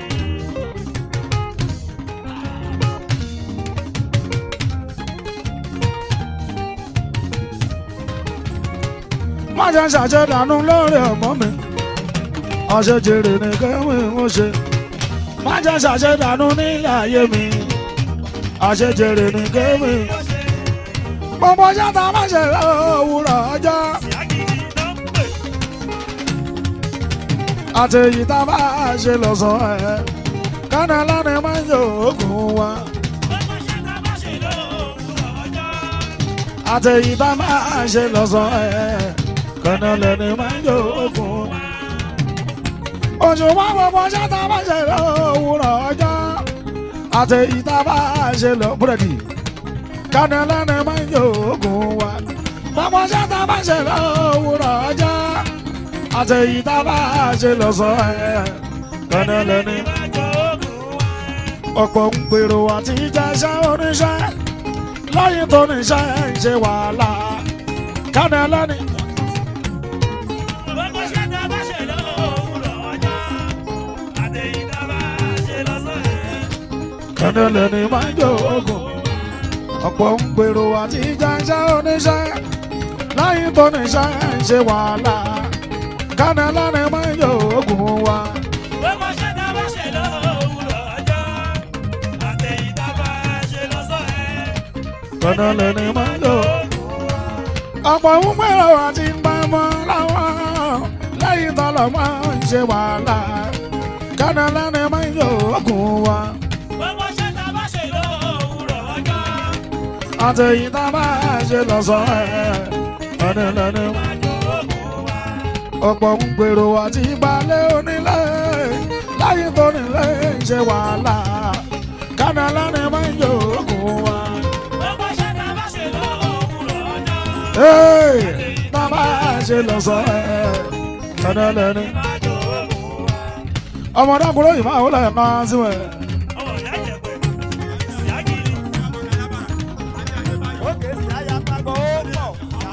má jẹ́ ṣàṣedànù lórí ọmọ mi àṣejèrè ní kéwì ó ṣe má jẹ́ ṣàṣedànù nílé ayé mi àṣejèrè ní kéwì. gbogbo ṣáta má ṣe òwúrọ̀ ọjọ́ ìyágìrì ló ń pè àti èyí tá a bá ṣe lọ́sàn-án ẹ̀ kánà lánàá máa ń yọ oògùn wa ọmọ ṣe tá a bá ṣe lówùrọ̀ ọjọ́ àti èyí tá a bá ṣe lọ́sàn-án ẹ̀ kánà lánàá máa ń yọ oògùn wa. oṣù wa gbogbo ṣáta má ṣe òwúrọ̀ ọjọ́ àti èyí tá a bá ṣe lọ búrẹ́dì kánà lánàá máa ń yọ oògùn wa. gbogbo ṣáta má ṣe òwúrọ̀ ọjọ́ àti èyí tá a bá ṣe lọ́sàn-án ẹ̀ kánà lánàá. máa jọ ògùn wa ọ̀pọ̀ ń gbèrò àti jẹ́ṣẹ́ oníṣẹ́ lẹ́yìn tó níṣẹ́ ń ṣe wàhálà kánà lẹ́ni ọmọ ṣe tá a bá ṣe lówùrọ̀ ọjọ́ àtẹ̀yìn tá a bá ṣe lọ́sàn-án kánà lẹ́ni máa ń jó oògùn ọ̀pọ̀ ń gbèrò àti jẹ́ṣẹ́ oníṣẹ́ lẹ́yìn tó níṣẹ́ ń ṣe wàhálà kánà lẹ́ni máa ń jó oògùn wa ọmọ ṣe tá a bá ṣe lówùrọ̀ ọjọ́ àtẹ̀yìn tá a bá ṣe lọ́sàn-án kánà lẹ́ni máa ń jó ọ̀pọ̀ ń gbèrò àti gbàmọ́ láwọn lẹ́yìn tó lọ́ máa ń ṣe wàhálà kánà lẹ́ni máa ń jó oògùn wa. ọmọ ṣe tá a bá ṣe lówùrọ̀ ọjọ́ àtẹ̀yìn tá a bá ṣe lọ́sọ̀ ẹ̀ ẹni lẹ́ni. máa jọ ògùn wa. ọ̀pọ̀ ń gbèrò àti gbalẹ̀ onílé láyé tó nílé ń ṣe wàhálà kánà lẹ́ni máa ń yọ òògùn wa. ọmọ ṣe tá a bá ṣe lówùrọ̀ ọjọ́ Hey! tá a bá ṣe lọ́sọ̀ ẹ̀ ẹni lẹ́ni. máa jọ ògùn wa. ọmọdé kúrò yìí máa wọlé kan sí wẹ̀. ọmọ ìyá jẹ̀pẹ̀ ìyágìrì òkè sí àyàtàgbọ̀ ó pọ̀.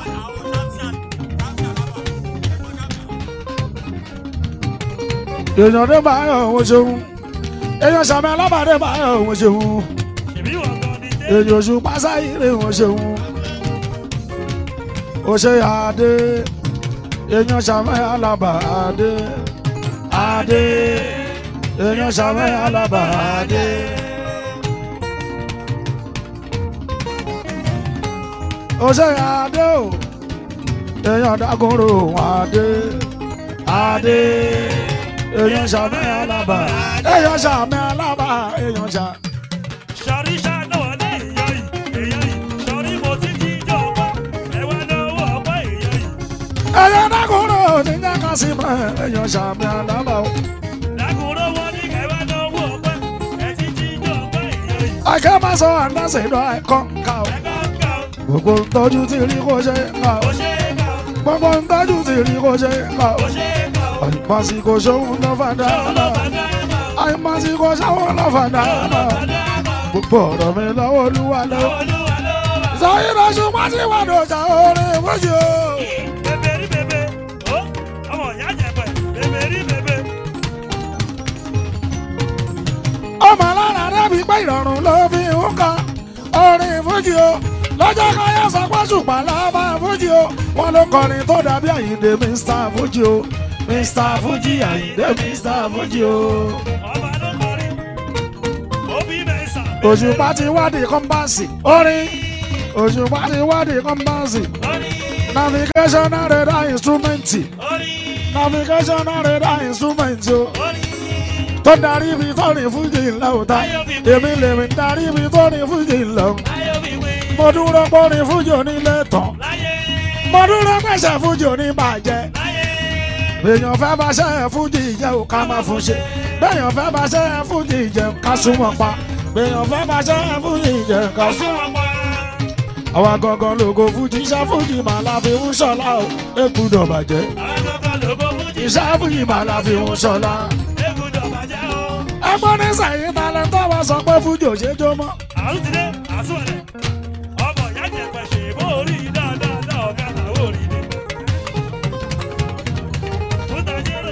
èèyàn dé báyọ̀ òun ṣeun èèyàn sàmì alábàdé báyọ̀ òun ṣeun. ṣèbí wọ̀ gan ni dé. èyí oṣù pásáyìrì wọn ṣeun ó ṣe àdé èèyàn ṣàmẹ alábà àdé àdé èèyàn ṣàmẹ alábà àdé. ó ṣe àdé o èèyàn dákúrò àdé àdé èèyàn ṣàmẹ alábà èèyàn ṣàmẹ alábà èèyàn ṣàmẹ. sọrí ṣáná wọlé èèyàn yìí èèyàn yìí sọrí mo ti jí ìjọ ọgbà ẹwà lọ́wọ́ ọgbà èèyàn yìí ẹyẹ dákúrò ní jẹ́ka sí mọ́ èèyàn ṣàmì alábà o. lákùúrò wọn ní kẹwà lọ́wọ́ ọgbà ẹ ti jí ìjọ ọgbà èèyàn yìí akẹ́ máa sọ àndásí lọ ẹ̀kọ́ ká o. ẹ̀ka ń kà ó gbogbo ntọ́jú ti rí kó ṣe ká o. kò ṣe é kà ó gbogbo ntọ́jú ti rí kó ṣe ká o. kò ṣe é kà ó àìmásíkò ṣòwò ló fà ṣòwò ló dáadáa. fà dáàmà àìmásíkò ṣòwò ló fà dáadáa. dáàmà gbogbo ọ̀rọ̀ mi lọ́wọ́ olúwa lọ́wọ́. olúwa ló wà. sọyìn lọ ṣùgbọ́n tí wọ́n dò jà orin fújì o. bèbè rí bèbè ó ọmọ ìyá jẹ̀pẹ̀ bèbè rí bèbè. ọmọ lára rẹ́bi pé ìrọ̀rùn ló fi ń kọ orin fújì o. lọ́jọ́ kan yóò sọ pé ṣùgbọ́n lọ́ba fújì o. wọ́n ló kọrin tó dàbí àyíǹde mr fújì o. mr fújì àyíǹde mr fújì o. ọba ló kọrin òbí mẹ́sà. òṣùpá ti wádìí kọ́mpáàsì orin òṣùpá ti wádìí kọ́mpáàsì orí navigational radar instrument orí navigational radar instrument o orí tó darí ibi tó ní fújì ńlá ò ta èmi lèmi darí ibi tó ní fújì ńlá o ayọ̀bíwé mo dúró pé ní fújì onílé tán láyé mo dúró pèsè fújì oníbàjẹ́ láyé èèyàn fẹ́ bá ṣe fújì jẹ́ ò ká má fún ṣe béèyàn fẹ́ bá ṣe fújì jẹ́ ká súnmọ́ pa béèyàn fẹ́ bá ṣe fújì jẹ́ ká súnmọ́ ọ̀sùn wọn pa. àwa gangan lógo fújì iṣẹ́ fújì mà la fi ń ṣọlá o èkúdọ̀ bàjẹ́ àwọn kankan lóko fújì iṣẹ́ fújì mà la fi ń ṣọlá. égúdọ̀ bàjẹ́ o. ẹgbọ́n ní sẹ́yìn talẹ̀ tó wá sọ pé fújì ò ṣe jó mọ́. àrùn ti dé àsúwẹ̀lẹ̀ ọmọ ìyá jẹ̀pẹ̀ ṣe bó orí dáadáa dá ọ̀gá làwọn orí ni. Fúta jẹ́rò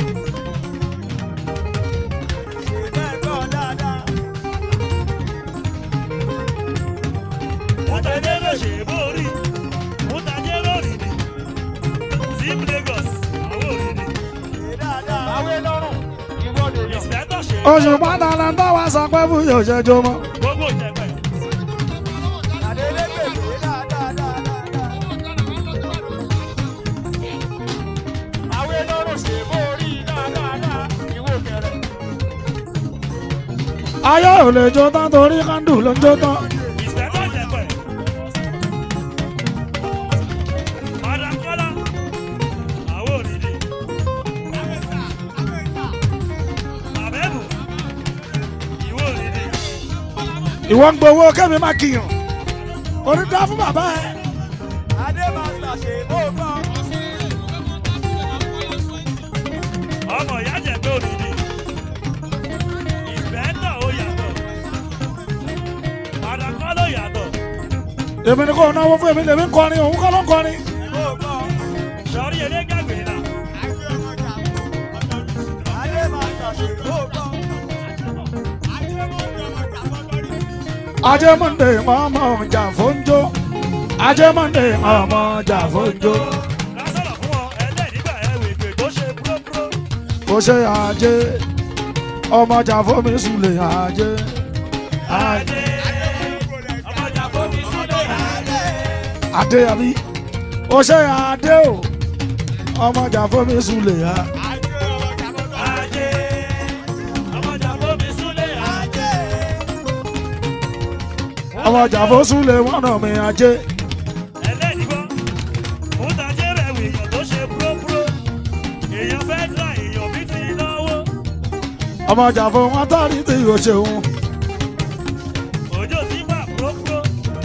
fúta jẹ́rò ṣe bó orí fúta jẹ́rò rí ni. Team Lagos àwọn orí ni. Ìsìpẹ́tọ̀ ṣe oṣù pátálẹ̀ tó wá sọ pé fújì ò ṣe jó mọ́. gbogbo ìjẹ̀pẹ̀. ayé ò lè jó tán torí kándù ló ń jó tán. Ìsìpẹ́tọ̀ jẹ̀pẹ̀. Madam Kọ́lá àwọn orí ni. Àbẹ́bù ìwọ orí ni. ìwọ ń gbowó kẹ́mi má kìyàn orí dá fún bàbá ẹ. ọmọ ìyá jẹ̀pẹ̀ orí ni. Ìsìpẹ́tọ̀ ó yàtọ̀. Madam Kọ́lá ó yàtọ̀. èmi ni kò náwó fún èmi lèmi ń kọrin òun kọ́ ló ń kọrin. Sọ̀rí elégàgbé náà. ajé monde ọmọ ọjà fóúnjó ajé monde ọmọ ọjà fóúnjó Lásọ̀rọ̀ fún ọ ẹlẹ́nìgbà ẹ̀wẹ̀ ìgbè tó ṣe búróbúró. kò ṣe ajé ọmọ ọjà fómi sùlẹ̀ ajé Adé ọmọjà fómi sílẹ̀ adé. adé àbí kò ṣe adé o ọmọ ọjà fómi sùlẹ̀ a. Adé ọmọjà fómi sílẹ̀ adé. ọmọ ọjà fó sùlẹ̀ wọn nà mí ajé Ẹlẹ́nìgbọ́ mútajẹ́ rẹ̀ wò èèyàn tó ṣe búróbúró. Èèyàn fẹ́ dá èèyàn bí ti náwó. ọmọ ọjà fó wọn tọ́rí tí yóò ṣeun Òjò ti bà búróbúró.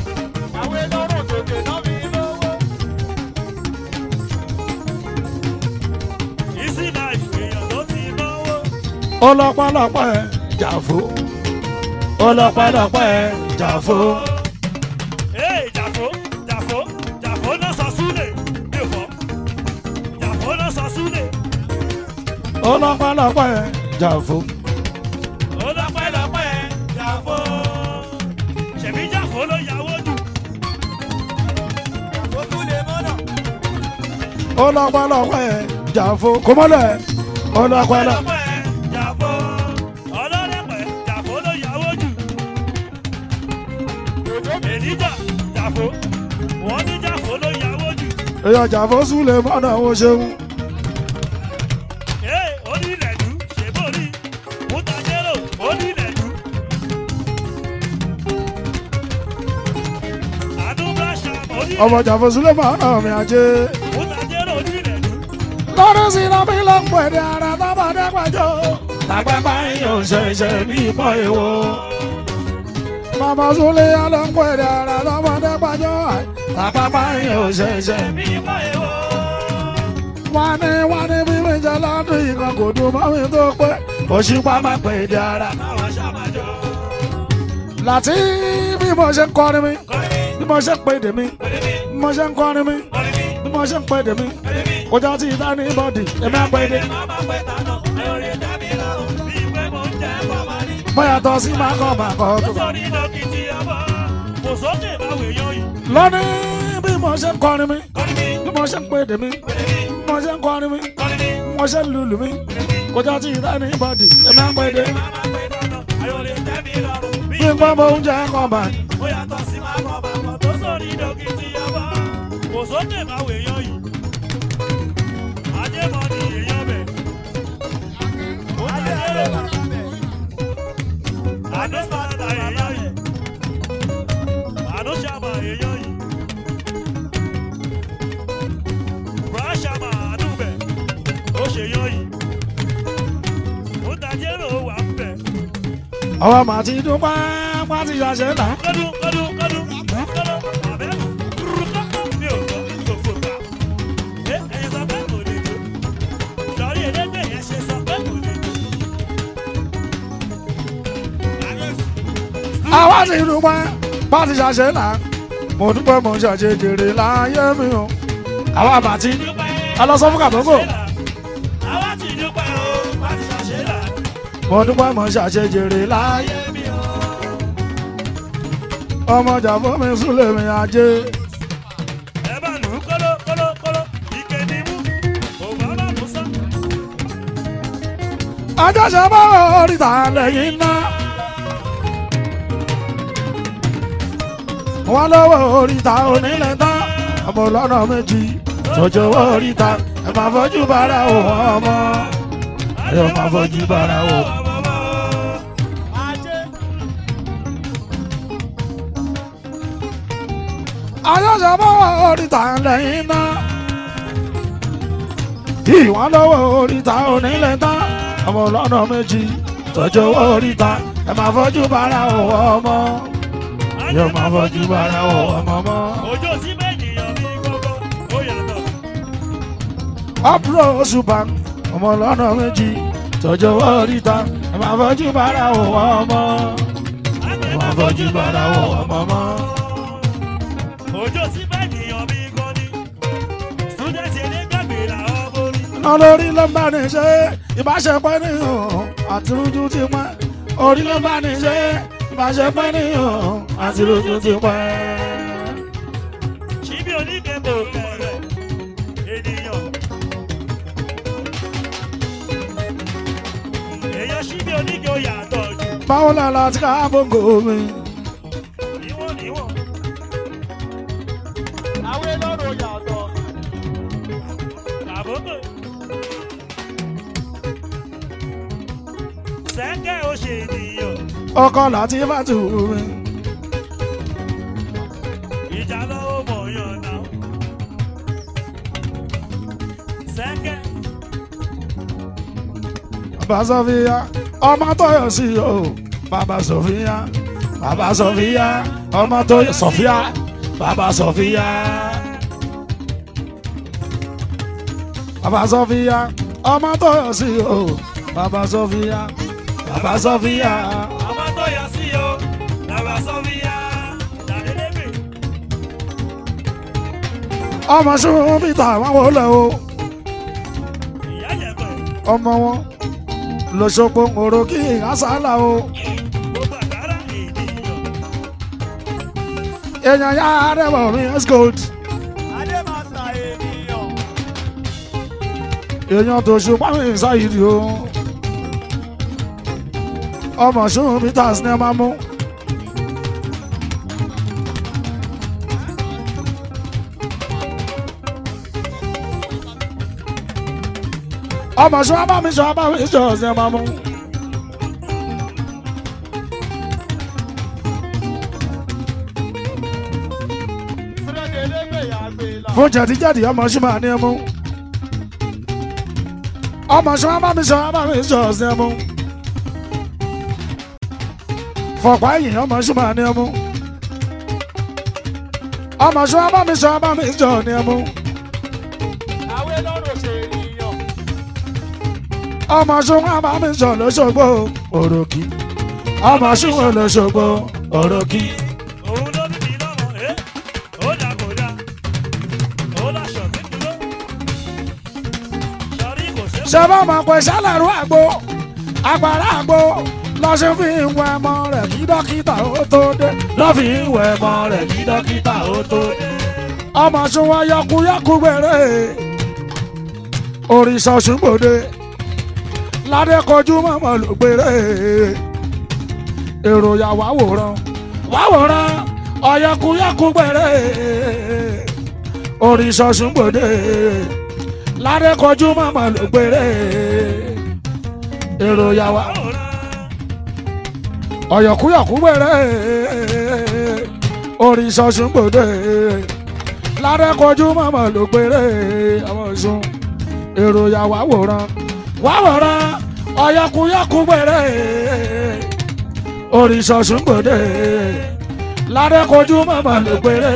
Ìsì náà èèyàn tó ti náwó. ọlọ́pàlọpà ẹ̀ jàfó ọlọ́pàlọpà ẹ̀ jàfó Ee jàfó jàfó jàfó náà sọ súlẹ̀ mi ò fọ́. Jàfó náà sọ súlẹ̀. ọlọ́pàlọpà ẹ̀ jàfó Ọlọ́pẹ́lọpẹ́ jàfó. Ṣèbí jàfó ló yàwó jù. ọlọ́pàlọpà ẹ̀ jàfó kọ́mọ́lẹ̀ ọlọ́pàlọ. Ọlọ́pẹ́ jàfó. Ọlọ́lẹ́pẹ́ jàfó ló yàwó jù. Ènìjà jàfó. Wọ́n ní jàfó ló yàwó jù. èèyàn jàfó sùlẹ̀ mọ́nà ó ṣeun Ee onílẹ̀dú ṣèbó rí. Mútajẹ́rò onílẹ̀dú. Àdúgbàṣà onílẹ̀dú. ọmọ jàfó sùlẹ̀ mọ́nà mi ajé Mútajẹ́rò onílẹ̀dú. lọ́dún sí iná mi ló ń pè ní ara tábàdé pàjọ́ tàgbẹ́ báyìí yóò ṣẹ̀ṣẹ̀ bí ìbọn èwo. Màmá Súlẹ̀ yá ló ń pè ní ara tábàdé pàjọ́ tàgbẹ́ báyìí yóò ṣẹ̀ṣẹ̀ bí Mímọ́ èwo. wọ́n ní wọ́n ní bí mi jẹ́ lọ́dún yìí kan kò dùn mọ́ mi tó pé òṣìpá máa pè ní ara. Àwọn ṣàmájọ́. láti bí mo ṣe ń kọrin mi bí mo ṣe ń pè dè mi bí mo ṣe ń kọrin mi bí mo ṣe ń pè dè mi kò jọ ti dá ní bọ́dì èmi á pè dé mo yàtọ̀ sí máa kọ́ máa kọ́ tó. lọ́ní bí mo ṣe ń kọrin mi bí mo ṣe ń pè dè mi bí mo ṣe ń kọrin mi bí mo ṣe ń lùlù mi kò jọ ti dá ní bọ́dì èmi á pè dé bí n gbọ́ mo ń jẹ́ kọ́ bá ó yàtọ̀ sí máa kọ́ bàbá tó sórí dókítì ọba kò sókè máa wò èèyàn yìí ajẹ́mọ̀ ni èèyàn bẹ̀ ó tàjẹ́ àdó sàtà èèyàn yìí àdó sàmà èèyàn yìí brashama àdúbẹ̀ ó ṣèyàn yìí ó tàjẹ́ rò wà ń bẹ̀. ọwọ́ màá ti dúpẹ́ má ti ṣàṣẹ náà. Kọ́dún kọ́dún kọ́dún kọ́dún àbẹ́ rúkọ́kọ́ mi ò gbọ́ gbogbo gbà. Ẹ ẹ̀yin sọ pé kò lè jó. Sọ̀rí elégbè yẹn ṣe sọ pé kò lè jó. àwa ti dúpẹ́ bá ti ṣàṣẹ náà mo dúpẹ́ mo ṣàṣẹ jèrè láyé mi o àwa bá ti ẹ lọ sọ fún kàbọ́gò Àwa ti dúpẹ́ o, bá ti ṣàṣẹ là. mo dúpẹ́ mo ṣàṣẹ jèrè láyé mi o ọmọ jàfọ́ mi súlẹ̀ mi ajé Ẹ bá lù ú kóló kóló kóló, ike ni mú. Òbámà Musa. ajọ́sẹ̀ bá oríta lẹ́yìn náà wọ́n lọ́wọ́ oríta onílẹ̀ tán ọmọ ọlọ́nà méjì tọ́jú owó oríta ẹ máa fojú bára òun ọmọ ẹ máa fojú bára òun. ayọ́sẹ̀ bá oríta lẹ́yìn náà tí wọ́n lọ́wọ́ oríta onílẹ̀ tán ọmọ ọlọ́nà méjì tọ́jú owó oríta ẹ máa fojú bára òun ọmọ yóò máa fojú bára òun ọmọ mọ́. Òjò sí méjì yan bí gbogbo, ó yàtọ̀. ọ̀pọ̀ oṣù bá ọmọ ọlọ́nà méjì tọ́jú owó oríta ẹ máa fojú bára òun ọmọ ẹ máa fojú bára òun ọmọ mọ́. Òjò sí méjì yan bí gbọ́ni. Student elégbàgbé làwọn borí. iná lórí ló ń bá ní ṣe ìbáṣepọ̀ nìyàn àti rújú ti pẹ́ orí ló ń bá ní ṣe ìbáṣepọ̀ nìyàn àti rújú ti pẹ́. Ṣíbí oníkẹ́kọ̀ọ́ kẹrẹ̀ ènìyàn. Èèyàn ṣíbí oníkẹ́ ó yàtọ̀ jù. báwo la la ti ká bóńgò mi Níwọ̀n níwọ̀n. Àwọn elóró yàtọ̀. Àbókò. Sẹ́kẹ̀ ó ṣe ènìyàn. ọkọ láti fàtú mi Ìjà lọ́wọ́ mọ̀ yàn náà. Sẹ́kẹ̀ bàbá sọfíà ọmọ tó yọ sí o bàbá sọfíà bàbá sọfíà ọmọ tó yọ sọfíà bàbá sọfíà bàbá sọfíà ọmọ tó yọ sí o bàbá sọfíà bàbá sọfíà. ọmọ tó yọ sí o. Bàbá Sọ́fíà. Dàdédébè. ọmọ ṣùgbọ́n bíta àwọn wọlé o Ìyá yẹ̀pẹ̀. ọmọ wọn lọ́sọ̀gbọ̀n òrò kí àṣàlà o Gbogbo àkàrà ènìyàn. èèyàn yá rẹwà mi gold Adémàsà ènìyàn. èèyàn tó ṣùgbọ́n mi ṣáyìí o ọmọ ṣùgbọ́n bíta sinimá mú ọmọ ṣùgbọ́n bá mi ṣọ́ bá mi ṣọ́ sinimá mú. Student elégbè yàgbé là. fún jẹ̀díjẹ̀dí ọmọ ṣùgbọ́n ní ẹmu ọmọ ṣùgbọ́n bá mi ṣọ́ bá mi ṣọ́ sinimá mú. fọ̀pá yìí ọmọ ṣùgbọ́n ní ẹmu ọmọ ṣùgbọ́n bá mi ṣọ́ bá mi ṣọ́ ní ẹmu Àwọn elóró ṣe ènìyàn. ọmọ ṣùgbọ́n bá mi ṣọ́ lọ́ṣọ́gbó òròkì ọmọ ṣùgbọ́n lọ́ṣọ́gbó ọ̀rọ̀ kí. òun ló bí mi lọ́mọ ẹ́ ó dà kó dà ó láṣọ mi dúró sọrí kò ṣe ṣé bá máa pè sálẹ̀rú àgbo agbára àgbo lọ ṣe fi ń wẹ ọmọ rẹ̀ kí dókítà ó tó dé lọ́ fi ń wẹ ọmọ rẹ̀ kí dókítà ó tó dé ọmọ sunwọ̀n yọkuyọku gbèrè òrìṣà ṣùgbọ́dé ládé kojú mọ́mọ́ ló gbèrè èròyà wá wòran wá wòran ọ̀yọkuyọku gbèrè òrìṣà ṣùgbọ́dé ládé kojú mọ́mọ́ ló gbèrè èròyà wá àwòrán ọ̀yọ̀kúyọ̀kú gbèrè òrìṣà ṣùgbọ́dé ládẹ́kọjú mọ̀mọ́ ló gbèrè àwọn ọ̀ṣun èròyà wá wòran wá wòran ọ̀yọ̀kúyọ̀kú gbèrè òrìṣà ṣùgbọ́dé ládẹ́kọjú mọ̀mọ́ ló gbèrè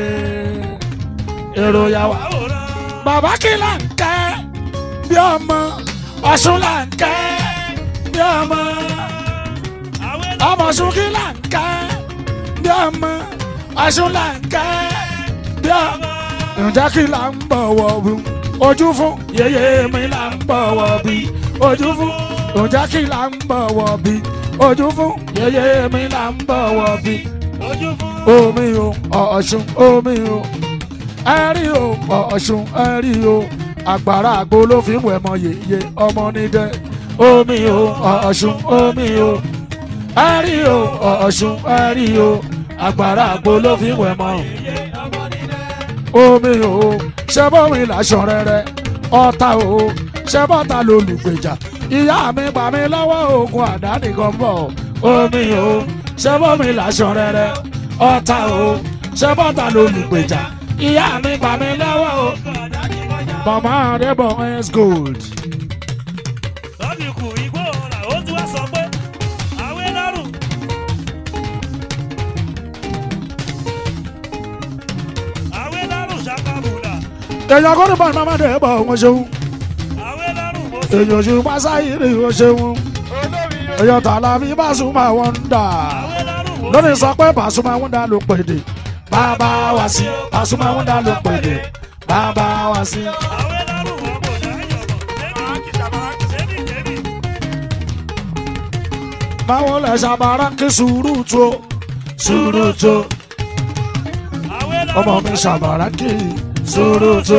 èròyà wá àwòrán bàbá kí là ń kẹ́ bí ọmọ ọ̀ṣun là ń kẹ́ bí ọmọ àwẹ̀ ọmọ ọ̀ṣun kí là ń kẹ́ bí ọmọ ọ̀ṣun là ń kẹ́ bí ọmọ. ǹjẹ́ kí là ń bọ̀wọ̀ bí ojú fún yèyé mi là ń bọ̀wọ̀ bí ojú fún ǹjẹ́ kí là ń bọ̀wọ̀ bí ojú fún yèyé mi là ń bọ̀wọ̀ bí ojú fún omi o ọ̀ṣun omi o ẹ̀rí o ọ̀ṣun ẹ̀rí o àgbàrá àgbo ló fi ń wẹ̀ mọ yèyé ọmọ nídẹ omi o ọ̀ṣun omi o ẹ̀rí o ọ̀ṣun ẹ̀rí o àgbàrá àgbo ló fi ń wẹ̀ mọ omi o ṣẹ́bọ̀mí làṣọ rẹ̀rẹ̀ ọ̀tá o ṣẹ́bọ̀tà lolùgbèjà ìyá mi gbà mí lọ́wọ́ ogun àdánìkan bọ̀ omi o ṣẹ́bọ̀mí làṣọ rẹ̀rẹ̀ ọ̀tá o ṣẹ́bọ̀tà lolùgbèjà ìyá mi gbà mí lọ́wọ́ o. mama adébọ̀ s gold lọ́bì kù igbó ọ̀rà ó tún wá sọ pé àwẹ̀ lọ́rùn àwẹ̀ lọ́rùn ṣàkàbùlà èèyàn kọ́ ní bọ́ọ̀lù mama adébọ̀ wọn ṣeun àwẹ̀ lọ́rùn mo sì èèyàn ṣe pásáyìrì wọn ṣeun olórí yóò èèyàn tààlà bí Pasuma wọn ń dà. àwẹ̀ lọ́rùn mo lónìí sọ pé Pasuma Wonder ló pèdè bàbá wa sí Pasuma Wonder ló pèdè bàbá wa sí. àwẹ̀ lọ́rùn wọn kò dá yọ̀rọ̀ débi débi báwo lẹ ṣàbàrà kí sùúrù tó sùúrù tó àwẹ̀ ọmọ lọ́rùn mi ṣàbàrà kí sùúrù tó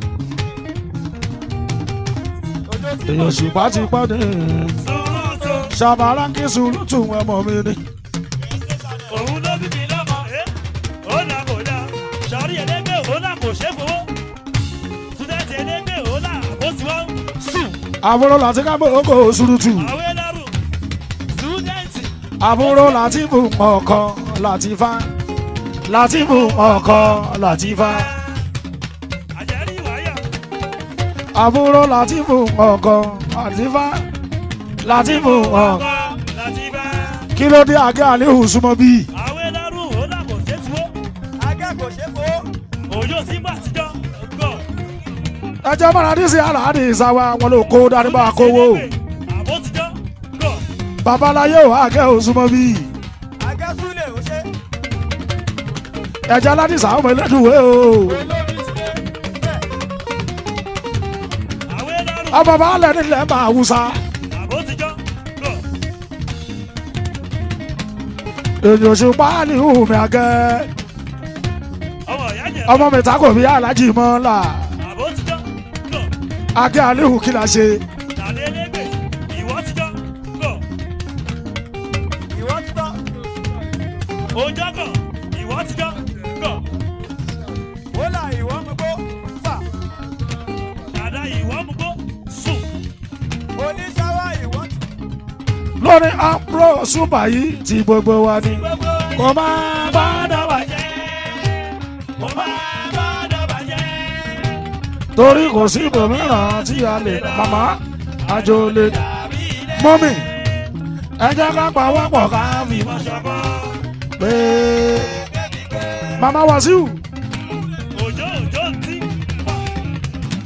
ojú tí èèyàn ṣùgbọ́n ti pọ́ ní sùúrù tó ṣàbàrà kí sùúrù tó ọmọ mi ni. òun ló bí mi lọ́mọ ẹ́ ó là kò dá sọ̀rí ẹlẹ́gbẹ́ òun là kò ṣe é fowó túdẹ̀tì ẹlẹ́gbẹ́ òun là ó ti wọ́n sùn àbúrò láti ká gbogbo sùúrù tù àwẹ̀ lọ́rùn túdẹ̀tì àbúrò láti bù ọkọ láti fa láti bù ọkọ láti fa àjẹrí wáyà àbúrò láti bù ọkọ láti fa láti bù ọkọ. ọkọ láti bá kí ló dé àgẹ́ àléhùn súnmọ́ bíi. àwẹ̀ lọ́rùn òun là kò ṣe é fowó akẹ́kọ̀ọ́ ṣe fowó òjò sí gbà tíjọ́ gbọ́ ẹjọ́ mọ́ra ní sí aláàdì ìsáwá wọn ló kó dání bá kówó. àbó tíjọ́ gbọ́ babaláyé ò àgẹ́ ò súnmọ́ bíi. akẹ́sùlẹ̀ ò ṣe ẹjọ́ aládìsá ọmọ ẹlẹ́dùnwé o. olórí tilẹ̀ bẹ́ẹ̀ àwẹ̀ lọ́rùn ọmọ bá lẹ̀ nílẹ̀ máa wúsá. àbó tíjọ́ gbọ́ èyàn ṣe páálí hùmí àgẹ́. ọmọ ìyá jẹ̀ ọmọ mi ta kò bí alájì mọ́ là. àbó tíjọ́ gbọ́ àgẹ́ àléhùn kí la ṣe. tàbí ẹlẹ́gbẹ́ ìwọ tíjọ́ gbọ́ ìwọ ti tọ́ òjò kan ìwọ tíjọ́ gbọ́ ó là ìwọ mú gbó fà dàda ìwọ mú gbó sùn oníṣàwá ìwọ ti lórí àpò súpà yìí ti gbogbo wa ni. gbogbo kò máa bá dábàá jẹ́. mo máa bá dọ̀bà jẹ́ torí kò sí ibòmíràn tí a lè màmá àjò lè tàbí ilé mọ́mì ẹ jẹ́ ká pawọ́pọ̀ ká fi mọ́ ṣọ̀kọ́ pé màmá Wàsíù òjò òjò ń tí wà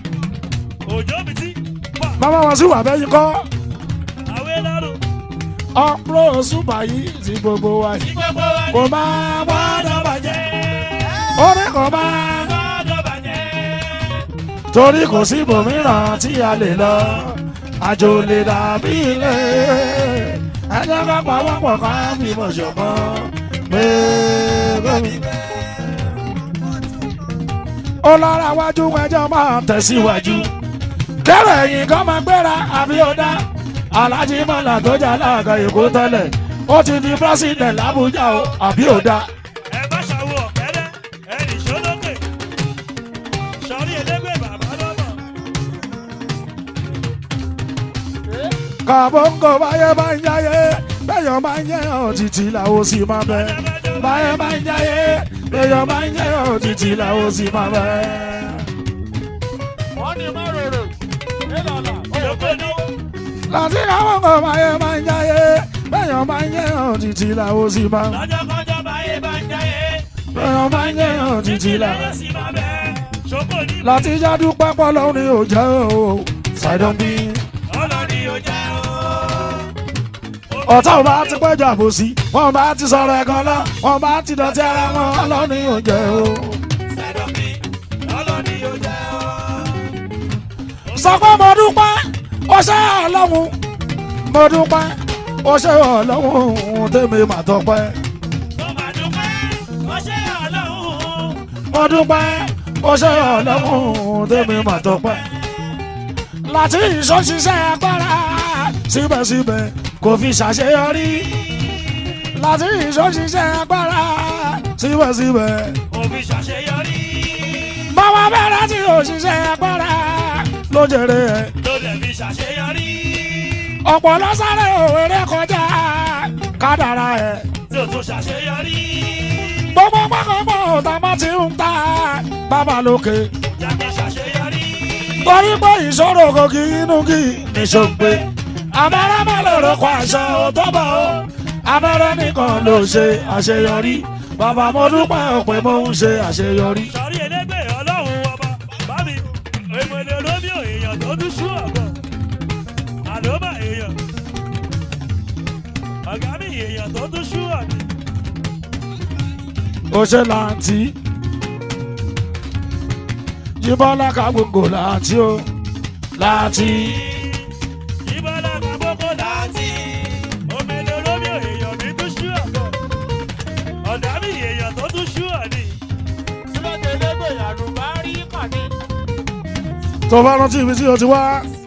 òjò mi tí wà màmá Wàsíù àbẹ́yìn kọ́ àwẹ̀ lọ́rùn ọ̀pọ̀ ṣùgbọ́n yìí ti gbogbo wa yìí gbogbo wa kò ní máa gbọ́dọ̀ bàjẹ́ bàjẹ́. orí kò máa gbọ́dọ̀ bàjẹ́. torí kò sí ibòmíràn tí a lè lọ àjò lè dàbí ilé ẹjẹ ká pawọ́pọ̀ ká fìmọ̀ ṣọ̀kan pé gómìnà. ó lọ́ra wájú ẹjọ́ máa tẹ̀síwájú kẹ́rẹ̀ ẹ̀yìn kan máa gbéra àbí ọ̀dá alájí mọ́là tó jà láàgà èkó tẹ́lẹ̀ ó ti di pírẹ́sìdẹ̀ntì làbújá o àbí ọ̀dá. ẹ bá ṣàwọ̀ ọ̀kẹ́rẹ́ ẹ nì sólókè sọrí elégbè bàbá lọ́mọ. kàbọ̀ǹkọ̀ báyẹ̀ bá ń jáyé bẹ́yọ̀ bá ń jẹ́ òtítì làwọn sì máa bẹ̀. báyẹ̀ bá ń jáyé bẹ́yọ̀ bá ń jẹ́ òtítì làwọn sì máa bẹ̀. wọ́n ní márùrù ìlànà Yòókù ní láti kàbọ̀ǹkọ̀ báyẹ̀ bá ń jáyé bẹ́yọ̀ bá ń jẹ́ òtítì làwọn sì máa bẹ̀. lọ́jọ́ kọjọ́ báyé bá ń jáyé. bẹ́yọ̀ bá ń jẹ́ òtítì làwọn. làwọn sì máa bẹ̀. ṣòkò ní láti jáde pápá lọ́wọ́ ni ò jẹ́ o ṣàìdán bí. ọlọ́ni ò jẹ́ o. ọ̀tá ò bá ti pẹ́jọ àbòsí wọn bá ti sọ̀rọ̀ ẹ̀kan lọ wọn bá ti dọ̀tí ara wọn ọlọ́ni ò jẹ́ o. Sẹ́dọ̀mí ọlọ́ni ò jẹ́ o. sọ pé mo dúpẹ́ ó ṣe ọlọ́run mo dúpẹ́ ó ṣe ọlọ́run tèmi mà tọpẹ́ Mo máa dúpẹ́, ó ṣe Ọlọ́run. mo dúpẹ́ ó ṣe ọlọ́run tèmi mà tọpẹ́ láti ìṣọ́ṣiṣẹ́ agbára síbẹ̀síbẹ̀ kò fi ṣàṣeyọrí láti ìṣọ́ṣiṣẹ́ agbára síbẹ̀síbẹ̀ Òfin ṣàṣeyọrí. báwa bẹ̀rẹ̀ tí òṣìṣẹ́ agbára ló jèrè ẹ̀. Ló lè fi ṣàṣeyọrí. ọ̀pọ̀ lọ sáré òwèrè kọjá kádàrá ẹ̀. Tí o tún ṣàṣeyọrí. gbogbo pákọ̀pọ̀ ọ̀tá bá ti ń ta bàbá lókè. Jáde ṣàṣeyọrí. torí pé ìṣòro kò kí inú kí nìṣògbé. abẹ́rẹ́ má lè rọ́kọ̀ aṣọ òtọ́bọ̀ o. abẹ́rẹ́ nìkan ló ṣe àṣeyọrí. bàbá mo dúpẹ́ pé mo ń ṣe àṣeyọrí. Sọ̀rí elégbè ọlọ́run ọba. Bámi, èmọ̀lẹ̀ Rómíò èèyàn tó tún ṣú ọ̀gọ̀. Àlóbà èèyàn. Ọ̀gá mi èèyàn tó tún ṣú ọ̀gọ̀. ó ṣe láǹtí. jíbọ́lá ká gbogbo láǹtí o láǹtí. Ìbọ̀lá kan gbogbo láti. Òmìnira Rómíò èèyàn mi tún ṣú ọ̀gọ̀. Ọ̀dà mi èèyàn tó tún ṣú ọ̀nì. sílẹ̀ tẹ̀lẹ́gbẹ̀ yàrá bá rí kàní. tó bá rántí ibi tí o ti wá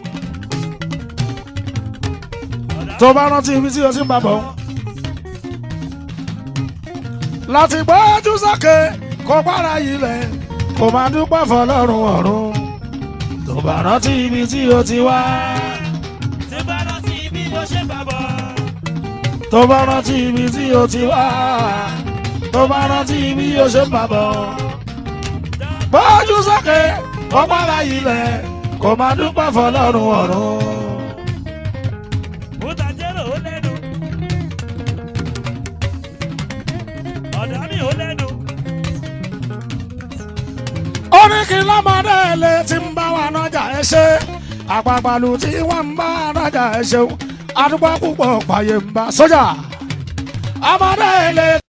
tó bá rántí ibi tí o ti ń bá bọ̀ láti gbójú sókè kó para ilẹ̀ kó máa dúpẹ́ fọlọ́run ọ̀run tó bá rántí ibi tí o ti wá Tí bá rántí bí mo ṣe bá bọ̀. tó bá rántí ibi tí o ti wá tó bá rántí ibi o ṣe ń bá bọ̀ gbójú sókè kó para ilẹ̀ kó máa dúpẹ́ fọlọ́run ọ̀run. Mutajero ó lẹ́nu. Ọ̀dà mi ó lẹ́nu. oríkì lọ́mọdé ilé tí ń bá wa nájà ẹ ṣe àpapàlù tí wọ́n ń bá nájà ẹ ṣeun adúgbò púpọ̀ pààyè ń bá sójà ọmọdé ilé.